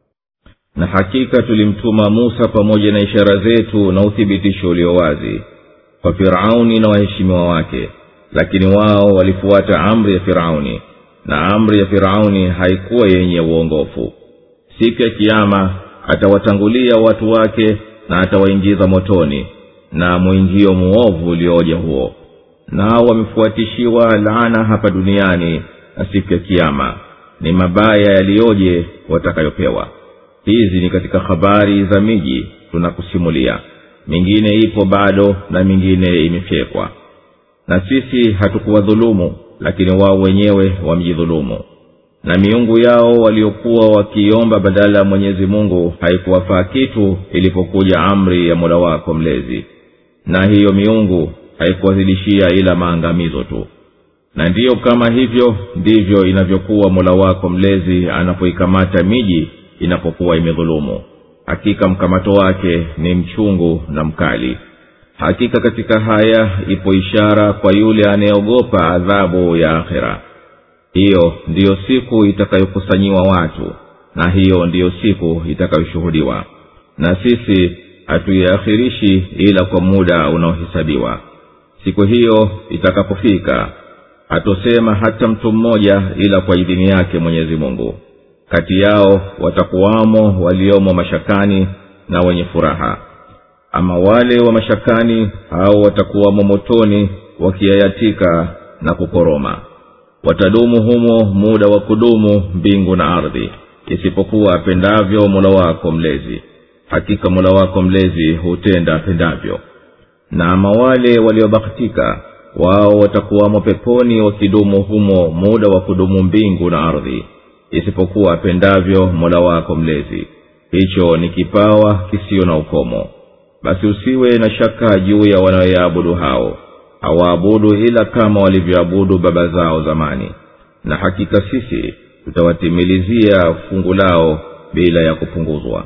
na hakika tulimtuma musa pamoja na ishara zetu na uthibitisho ulio wazi kwa firauni na waheshimiwa wake lakini wao walifuata amri ya firauni na amri ya firauni haikuwa yenye uongofu siku ya kiama atawatangulia watu wake na atawaingiza motoni na mwingio muovu uliooja huo nao wamefuatishiwa laana hapa duniani na siku ya kiama ni mabaya yaliyoje watakayopewa hizi ni katika habari za miji tunakusimulia mingine ipo bado na mingine imefyekwa na sisi hatukuwadhulumu lakini wao wenyewe wamjidhulumu na miungu yao waliokuwa wakiomba badala ya mwenyezi mungu haikuwafaa kitu ilipokuja amri ya mola wako mlezi na hiyo miungu haikuwazidishia ila maangamizo tu na ndiyo kama hivyo ndivyo inavyokuwa mola wako mlezi anapoikamata miji inapokuwa imedhulumu hakika mkamato wake ni mchungu na mkali hakika katika haya ipo ishara kwa yule anayeogopa adhabu ya akhera hiyo ndiyo siku itakayokusanyiwa watu na hiyo ndiyo siku itakayoshuhudiwa na sisi hatuiakhirishi ila kwa muda unaohesabiwa siku hiyo itakapofika hatosema hata mtu mmoja ila kwa idhini yake mwenyezi mungu kati yao watakuwamo waliomo mashakani na wenye furaha ama wale wa mashakani hao watakuwamo motoni wakiayatika na kukoroma watadumu humo muda wa kudumu mbingu na ardhi isipokuwa apendavyo mola wako mlezi hakika mola wako mlezi hutenda apendavyo na ama wale waliobahatika wao watakuwamo peponi wakidumu humo muda wa kudumu mbingu na ardhi isipokuwa apendavyo mola wako mlezi hicho ni kipawa kisiyo na ukomo basi usiwe na shaka juu ya wanaoyaabudu hao hawaabudu ila kama walivyoabudu baba zao zamani na hakika sisi tutawatimilizia fungu lao bila ya kupunguzwa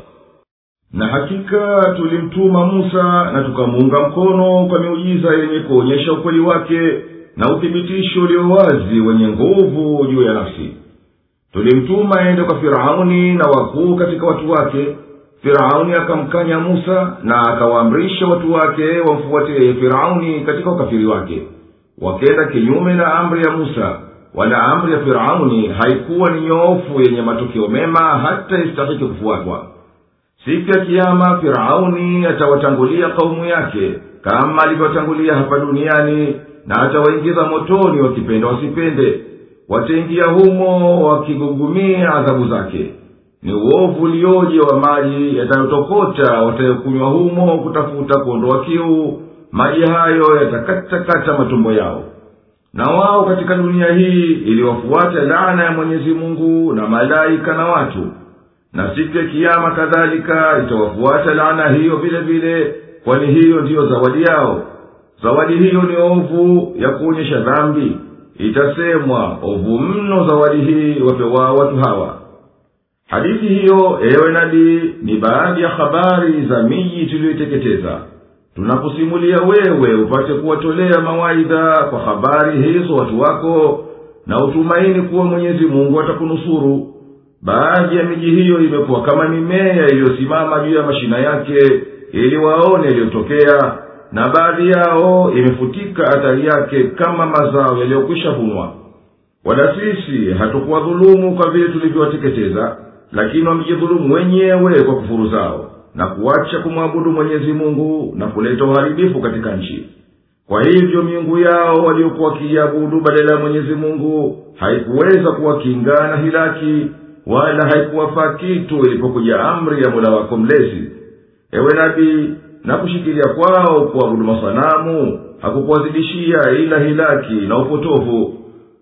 na hakika tulimtuma musa na tukamuunga mkono kwa miujiza yenye kuonyesha ukweli wake na uthibitisho ulio wazi wenye nguvu juu ya nafsi tulimtuma ende kwa firauni na wakuu katika watu wake firauni akamkanya musa na akawaamrisha watu wake wamfuate yeye firauni katika ukafiri wake wakenda kinyume na amri ya musa wala amri ya firauni haikuwa ni nyoofu yenye matokeo mema hata istahiki kufuatwa siku ya kiama firauni atawatangulia kaumu yake kama alivyotangulia hapa duniani na atawaingiza motoni wakipenda wasipende wataingia humo wakigugumia adhabu zake ni uovu ulioje wa maji yatayotokota watayokunywa humo kutafuta kuondoa kiu maji hayo yatakatakata matumbo yao na wao katika dunia hii iliwafuata laana ya mwenyezi mungu na malaika na watu na siku ya kiama kadhalika itawafuata laana hiyo vile vile kwani hiyo ndiyo zawadi yao zawadi hiyo ni ovu ya kuonyesha dhambi itasemwa ovu mno zawadi hii wapewao watu hawa hadithi hiyo ewe nabii ni baadhi ya habari za miji tuliyoiteketeza tunakusimulia wewe upate kuwatolea mawaidha kwa habari hizo watu wako na utumaini kuwa mwenyezi mungu atakunusuru baadhi ya miji hiyo imekuwa kama mimea iliyosimama juu ya mashina yake ili waone yaliyotokea na baadhi yao imefutika athari yake kama mazao yaliyokwisha vunwa wala sisi hatukuwadhulumu kwa vile tulivyowateketeza lakini wamejidhulumu wenyewe kwa kufuru zao na kuacha kumwabudu mwenyezi mungu na kuleta uharibifu katika nchi kwa hivyo miungu yao waliokuwa wakiiabudu badala ya mwenyezi mungu haikuweza kuwakinga na hilaki wala haikuwafaa kitu ilipokuja amri ya mola wako mlezi ewe nabii na kushikilia kwao kuabudu masanamu hakukuwazidishia ila hilaki na upotovu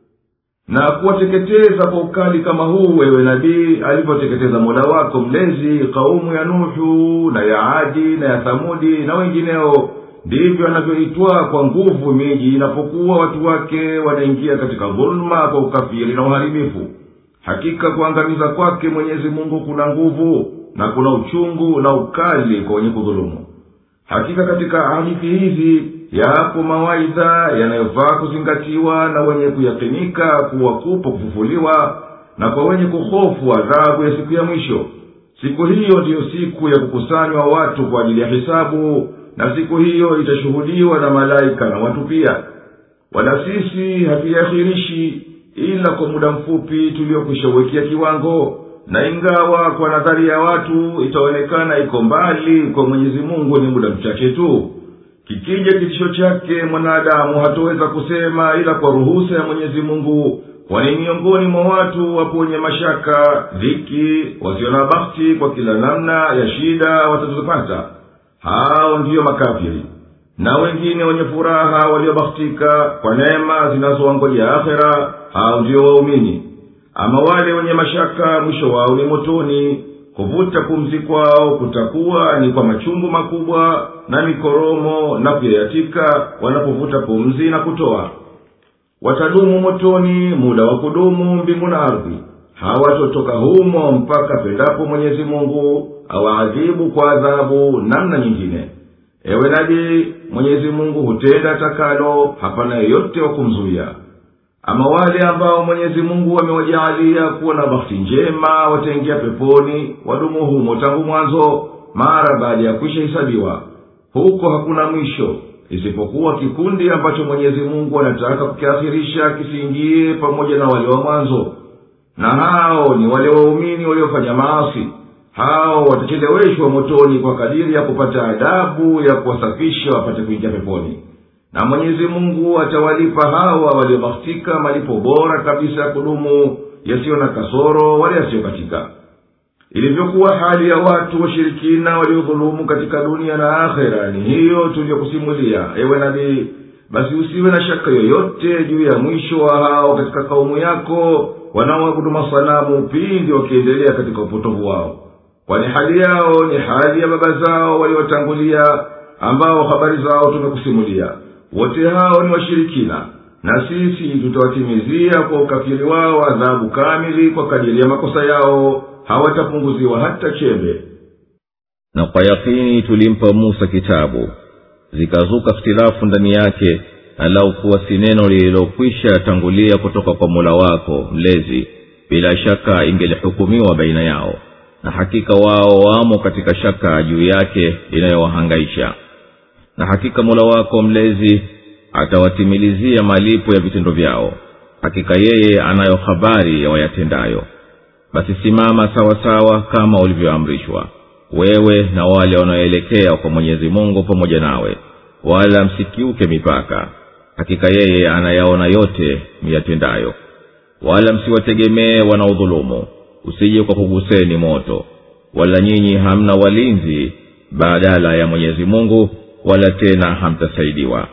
na kuwateketeza kwa ukali kama huu wewe nabii alivyoteketeza mola wako mlezi kaumu ya nuhu na ya adi na ya thamudi na wengineo ndivyo anavyoitwa kwa nguvu miji inapokuwa watu wake wanaingia katika dhuluma kwa ukafiri na uharibifu hakika kuangamiza kwake mwenyezi mungu kuna nguvu na kuna uchungu na ukali kwa wenye kudhulumu hakika katika hadithi hizi yapo mawaidha yanayofaa kuzingatiwa na wenye kuyakinika kuwa kupo kufufuliwa na kwa wenye kuhofu adhabu ya siku ya mwisho siku hiyo ndiyo siku ya kukusanywa watu kwa ajili ya hisabu na siku hiyo itashuhudiwa na malaika na watu pia wala sisi hatuiakhirishi ila kwa muda mfupi tuliokwishauwekea kiwango na ingawa kwa nadhari ya watu itaonekana iko mbali kwa mwenyezi mungu ni muda mchache tu kikija kitisho chake mwanadamu hatoweza kusema ila kwa ruhusa ya mwenyezi mungu kwani miongoni mwa watu wapo wenye mashaka dhiki wasio na bakti kwa kila namna ya shida watazopata hao ndiyo makafiri na wengine wenye furaha waliobakhtika kwa neema zinazowangojea akhera hao ndiyo waumini ama wale wenye mashaka mwisho wao ni motoni kuvuta pumzi kwao kutakuwa ni kwa machungu makubwa na mikoromo na kuyayatika wanapovuta pumzi na kutoa watadumu motoni muda wa kudumu mbingu na ardhi hawatotoka humo mpaka pendapo mwenyezi mungu awaadhibu kwa adhabu namna nyingine ewe nabii mwenyezi mungu hutenda takalo hapana yeyote wa kumzuia ama wale ambao mwenyezi mungu amewajaalia kuwa na bahati njema wataingia peponi wadumu humo tangu mwanzo mara baada ya kwisha hisabiwa huko hakuna mwisho isipokuwa kikundi ambacho mwenyezi mungu anataka kukiakhirisha kisiingie pamoja na wale wa mwanzo na hao ni wale waumini waliofanya maasi hao watacheleweshwa motoni kwa kadiri ya kupata adabu ya kuwasafisha wapate kuingia peponi na mwenyezi mungu atawalipa hawa waliobakhtika malipo bora kabisa ya kudumu yasiyo na kasoro wala yasiyokatika ilivyokuwa hali ya watu washirikina waliodhulumu katika dunia na akhera ni hiyo tuliyokusimulia ewe nabii basi usiwe na shaka yoyote juu ya mwisho wa hao katika kaumu yako wanaoabudu masanamu pindi wakiendelea katika upotovu wao kwani hali yao ni hali ya baba zao waliotangulia ambao habari zao tumekusimulia wote hao ni washirikina na sisi tutawatimizia kwa ukafiri wao adhabu kamili kwa kadiri ya makosa yao hawatapunguziwa hata chembe na kwa yakini tulimpa musa kitabu zikazuka ikhtilafu ndani yake alau kuwa si neno lililokwisha tangulia kutoka kwa mola wako mlezi bila shaka ingelihukumiwa baina yao na hakika wao wamo katika shaka juu yake inayowahangaisha na hakika mola wako mlezi atawatimilizia malipo ya vitendo vyao hakika yeye anayo habari ya wayatendayo basi simama sawa sawa kama ulivyoamrishwa wewe na wale wanaoelekea kwa mwenyezi mungu pamoja nawe wala msikiuke mipaka hakika yeye anayaona yote miyatendayo wala msiwategemee wanaodhulumu usije kwa kuguseni moto wala nyinyi hamna walinzi badala ya mwenyezi mungu wala tena hamtasaidiwa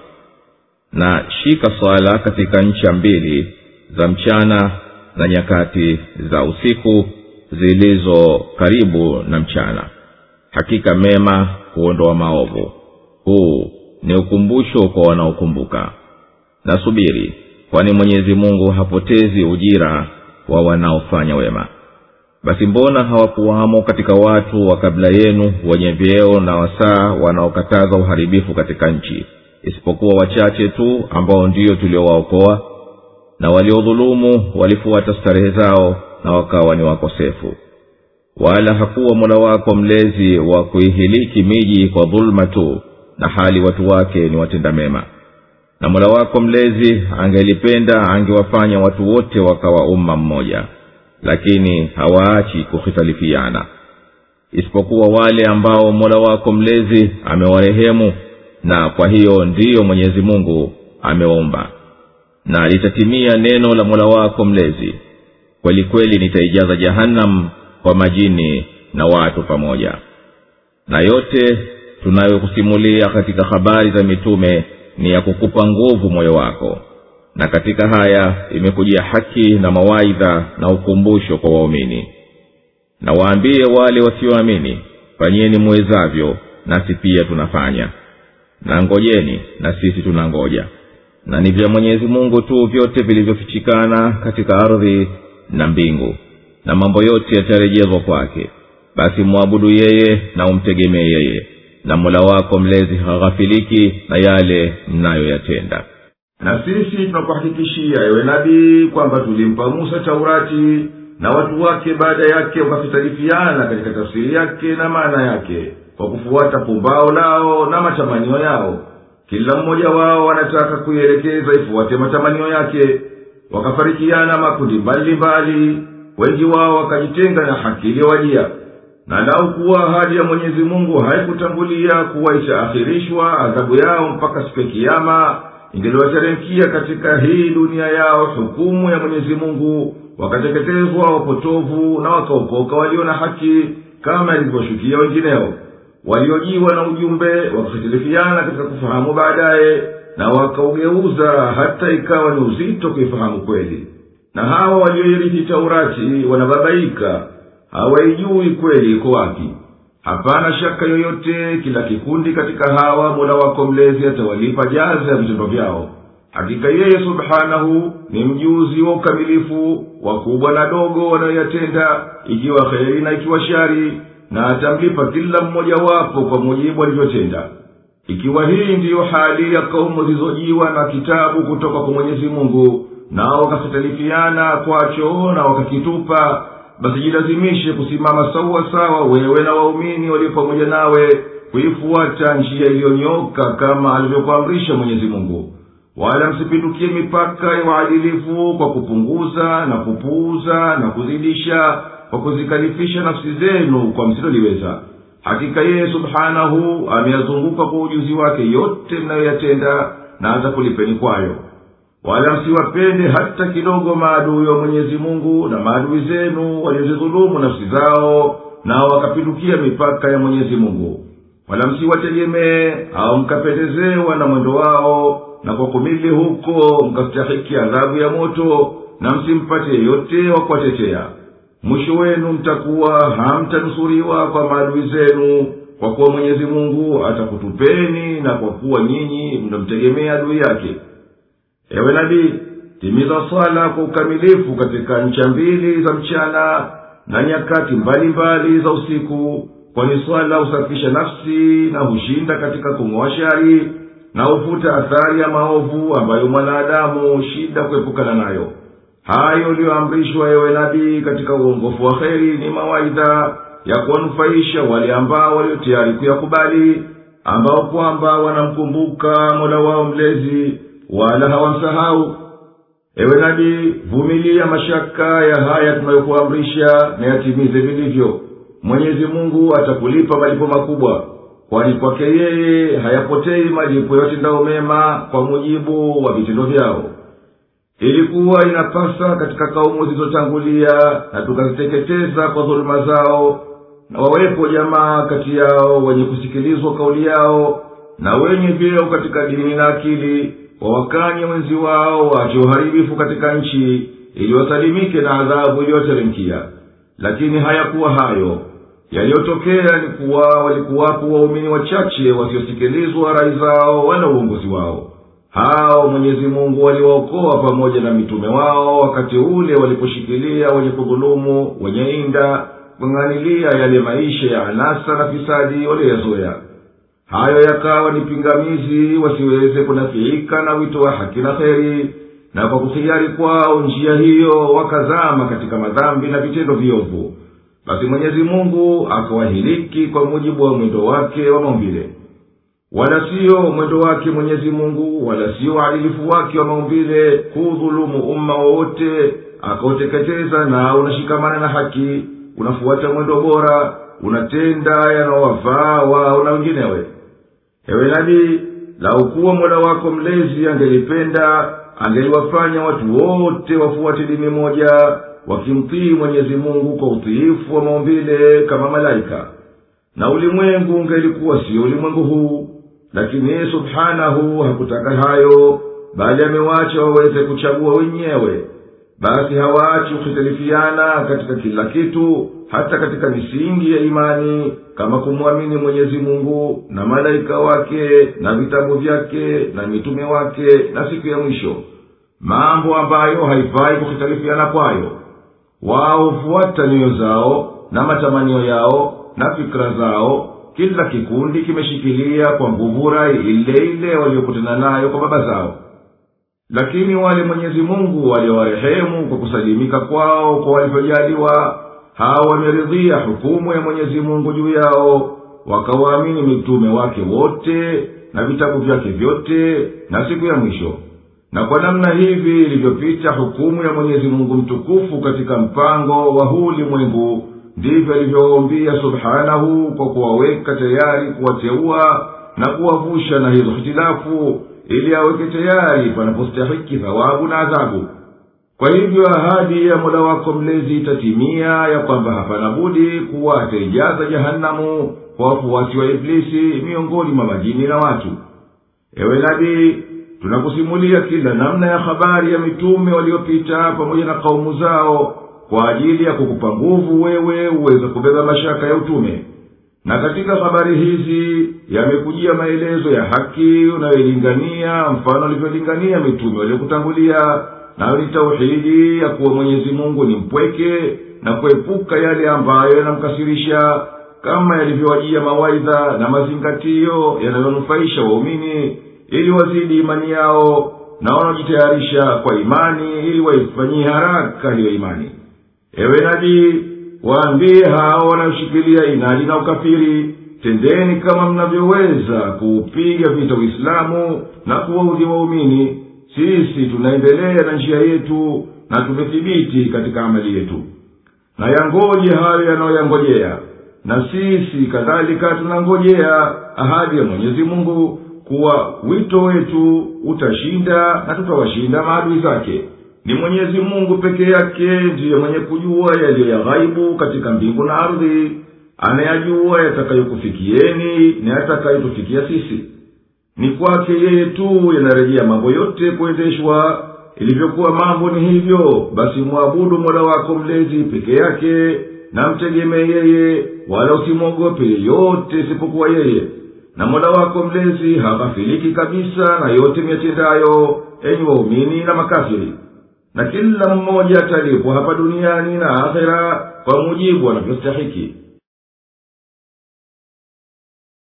na shika swala katika ncha mbili za mchana na nyakati za usiku zilizo karibu na mchana hakika mema huondoa maovu huu ni ukumbusho kwa wanaokumbuka na subiri kwani mwenyezi mungu hapotezi ujira wa wanaofanya wema basi mbona hawakuwamo katika watu wa kabla yenu wenye vyeo na wasaa wanaokataza uharibifu katika nchi isipokuwa wachache tu ambao ndiyo tuliowaokoa na waliodhulumu walifuata starehe zao na wakawa ni wakosefu wala hakuwa mola wako mlezi wa kuihiliki miji kwa dhuluma tu na hali watu wake ni watenda mema na mola wako mlezi angelipenda angewafanya watu wote wakawa umma mmoja lakini hawaachi kuhitalifiana isipokuwa wale ambao mola wako mlezi amewarehemu na kwa hiyo ndiyo mwenyezi mungu amewaumba na litatimia neno la mola wako mlezi kweli kweli nitaijaza jahannam kwa majini na watu pamoja na yote tunayokusimulia katika habari za mitume ni ya kukupa nguvu moyo wako na katika haya imekujia haki na mawaidha na ukumbusho kwa waumini na waambie wale wasioamini fanyeni muwezavyo nasi pia tunafanya na ngojeni na sisi tunangoja na ni vya mwenyezi mungu tu vyote vilivyofichikana katika ardhi na mbingu na mambo yote yatarejezwa kwake basi mwabudu yeye na umtegemee yeye na mola wako mlezi haghafiliki na yale mnayoyatenda na sisi tunakuhakikishia ewe nabii kwamba tulimpa musa taurati na watu wake baada yake wakafitalifiana katika tafsiri yake na maana yake kwa kufuata pumbao lao na matamanio yao kila mmoja wao anataka kuielekeza ifuate matamanio yake wakafarikiana makundi mbalimbali wengi wao wakajitenga na haki iliyowajia na lau kuwa ahadi ya mwenyezi mungu haikutangulia kuwa itaakhirishwa adhabu yao mpaka siku ya kiama ingeliwateremkia katika hii dunia yao hukumu ya mwenyezi mungu wakateketezwa wapotovu na wakaokoka walio na haki kama ilivyoshukia wengineo waliojiwa na ujumbe wakahitilifiana katika kufahamu baadaye na wakaugeuza hata ikawa ni uzito kuifahamu kweli na hawa walioirithi taurati wanababaika hawaijui kweli iko wapi hapana shaka yoyote kila kikundi katika hawa mola wako mlezi atawalipa jaza ya vitendo vyao hakika yeye subhanahu ni mjuzi wa ukamilifu wakubwa na dogo wanayoyatenda ikiwa kheri na ikiwa shari na atamlipa kila mmoja wapo kwa mujibu alivyotenda ikiwa hii ndiyo hali ya kaumu zilizojiwa na kitabu kutoka kwa mwenyezi mungu nao wakasitalifiana kwacho na wakakitupa basi jilazimishe kusimama sawa sawa wewe na waumini walio pamoja nawe kuifuata njia iliyonyoka kama alivyokuamrisha mwenyezi mungu wala msipindukie mipaka ya uadilifu kwa kupunguza na kupuuza na kuzidisha kwa kuzikalifisha nafsi zenu kwa msiloliweza hakika yeye subhanahu ameyazunguka kwa ujuzi wake yote mnayoyatenda na atakulipeni kwayo wala msiwapende hata kidogo maadui wa mwenyezi mungu na maadui zenu waliozidhulumu nafsi zao nao wakapindukia mipaka ya mwenyezi mungu wala msiwategemee au mkapendezewa na mwendo wao na kwa kumili huko mkastahiki adhabu ya moto na msimpate yeyote wa kuwatetea mwisho wenu mtakuwa hamtanusuriwa kwa maadui zenu kwa kuwa mwenyezi mungu atakutupeni na kwa kuwa nyinyi mnamtegemea adui yake ewe nabii timiza swala kwa ukamilifu katika ncha mbili za mchana na nyakati mbalimbali mbali za usiku kwani swala husafisha nafsi na hushinda katika kung'oa shari na hufuta athari ya maovu ambayo mwanadamu shida kuepukana nayo hayo uliyoamrishwa ewe nabii katika uongofu wa kheri ni mawaidha ya kuwanufaisha wale ambao walio tayari kuyakubali ambao kwamba wanamkumbuka mola wao mlezi wala hawamsahau ewe nabii vumilia mashaka ya haya tunayokuamrisha na yatimize vilivyo mwenyezi mungu atakulipa malipo makubwa kwani kwake yeye hayapotei malipo yatendao mema kwa mujibu wa vitendo vyao ilikuwa inapasa katika kaumu zilizotangulia na tukaziteketeza kwa dhuluma zao na wawepo jamaa kati yao wenye kusikilizwa kauli yao na wenye vyeo katika dini na akili wawakanye wenzi wao waache uharibifu katika nchi ili wasalimike na adhabu iliyoteremkia lakini hayakuwa hayo yaliyotokea ni kuwa walikuwapo waumini wachache wasiosikilizwa rai zao wala uongozi wao hao mwenyezi mungu waliwaokoa pamoja na mitume wao wakati ule waliposhikilia wenye kudhulumu wenye inda kung'anilia yale maisha ya anasa na fisadi walioyazoya hayo yakawa ni pingamizi wasiweze kunafiika na wito wa haki na kheri na kwa kuhiari kwao njia hiyo wakazama katika madhambi na vitendo viovu basi mwenyezi mungu akawahiliki kwa mujibu wa mwendo wake wa maumbile wala siyo mwendo wake mwenyezi mungu wala siyo uadilifu wake wa maumbile kuudhulumu umma wowote akauteketeza na unashikamana na haki unafuata mwendo bora unatenda yanawafaa wao na wenginewe ewe nabii laukuwa mola wako mlezi angelipenda angeliwafanya watu wote wafuate dini moja wakimtii mwenyezi mungu kwa utiifu wa maumbile kama malaika na ulimwengu ungelikuwa siyo ulimwengu huu lakini yeye subhanahu hakutaka hayo bali amewacha waweze kuchagua wenyewe basi hawaachi kuhitalifiana katika kila kitu hata katika misingi ya imani kama kumwamini mwenyezi mungu na malaika wake na vitabu vyake na mitume wake na siku ya mwisho mambo ambayo haifai kuhitalifiana kwayo wao hufuata nyoyo zao na matamanio yao na fikira zao kila kikundi kimeshikilia kwa nguvu rai ile ile waliokutana nayo kwa baba zao lakini wale mwenyezi mungu waliowarehemu kwa kusalimika kwao kwa walivyojaliwa hawa wameridhia hukumu ya mwenyezi mungu juu yao wakawaamini mitume wake wote na vitabu vyake vyote na siku ya mwisho na kwa namna hivi ilivyopita hukumu ya mwenyezi mungu mtukufu katika mpango wa huu ulimwengu ndivyo alivyowaumbia subhanahu kwa kuwaweka tayari kuwateua na kuwavusha na hizo hitilafu ili aweke tayari panapostahiki thawabu na adhabu kwa hivyo ahadi ya mola wako mlezi itatimia ya kwamba hapana budi kuwa ataijaza jahanamu kwa wafuasi wa iblisi miongoni mwa majini na watu ewe nabii tunakusimulia kila namna ya habari ya mitume waliopita pamoja na kaumu zao kwa ajili ya kukupa nguvu wewe uweze kubeba mashaka ya utume na katika habari hizi yamekujia maelezo ya haki unayoilingania mfano alivyolingania mitume waliokutangulia nayo ni tauhidi ya kuwa mwenyezi mungu ni mpweke na kuepuka yale ambayo yanamkasirisha kama yalivyowajia mawaidha na mazingatio yanayonufaisha waumini ili wazidi imani yao na wanaojitayarisha kwa imani ili waifanyie haraka hiyo imani ewe nabii waambie hao wanaoshikilia inadi na ukafiri tendeni kama mnavyoweza kuupiga vita uislamu na kuwaudhi waumini sisi tunaendelea na njia yetu na tumethibiti katika amali yetu na yangoje hayo yanayoyangojea na sisi kadhalika tunangojea ahadi ya mwenyezi mungu kuwa wito wetu utashinda na tutawashinda maadui zake ni mwenyezi mungu peke yake ndiye mwenye kujua yaliyo ya ghaibu katika mbingu na ardhi anayajua yatakayokufikieni na yatakayotufikia sisi ni kwake yeye tu yanarejea mambo yote kuendeshwa ilivyokuwa mambo ni hivyo basi mwabudu mola wako mlezi peke yake na mtegemee yeye wala usimwogope yeyote isipokuwa yeye na mola wako mlezi haghafiliki kabisa na yote miyatendayo enyi waumini na makafiri na kila mmoja atalipwa hapa duniani na akhera kwa mujibu anavyostahiki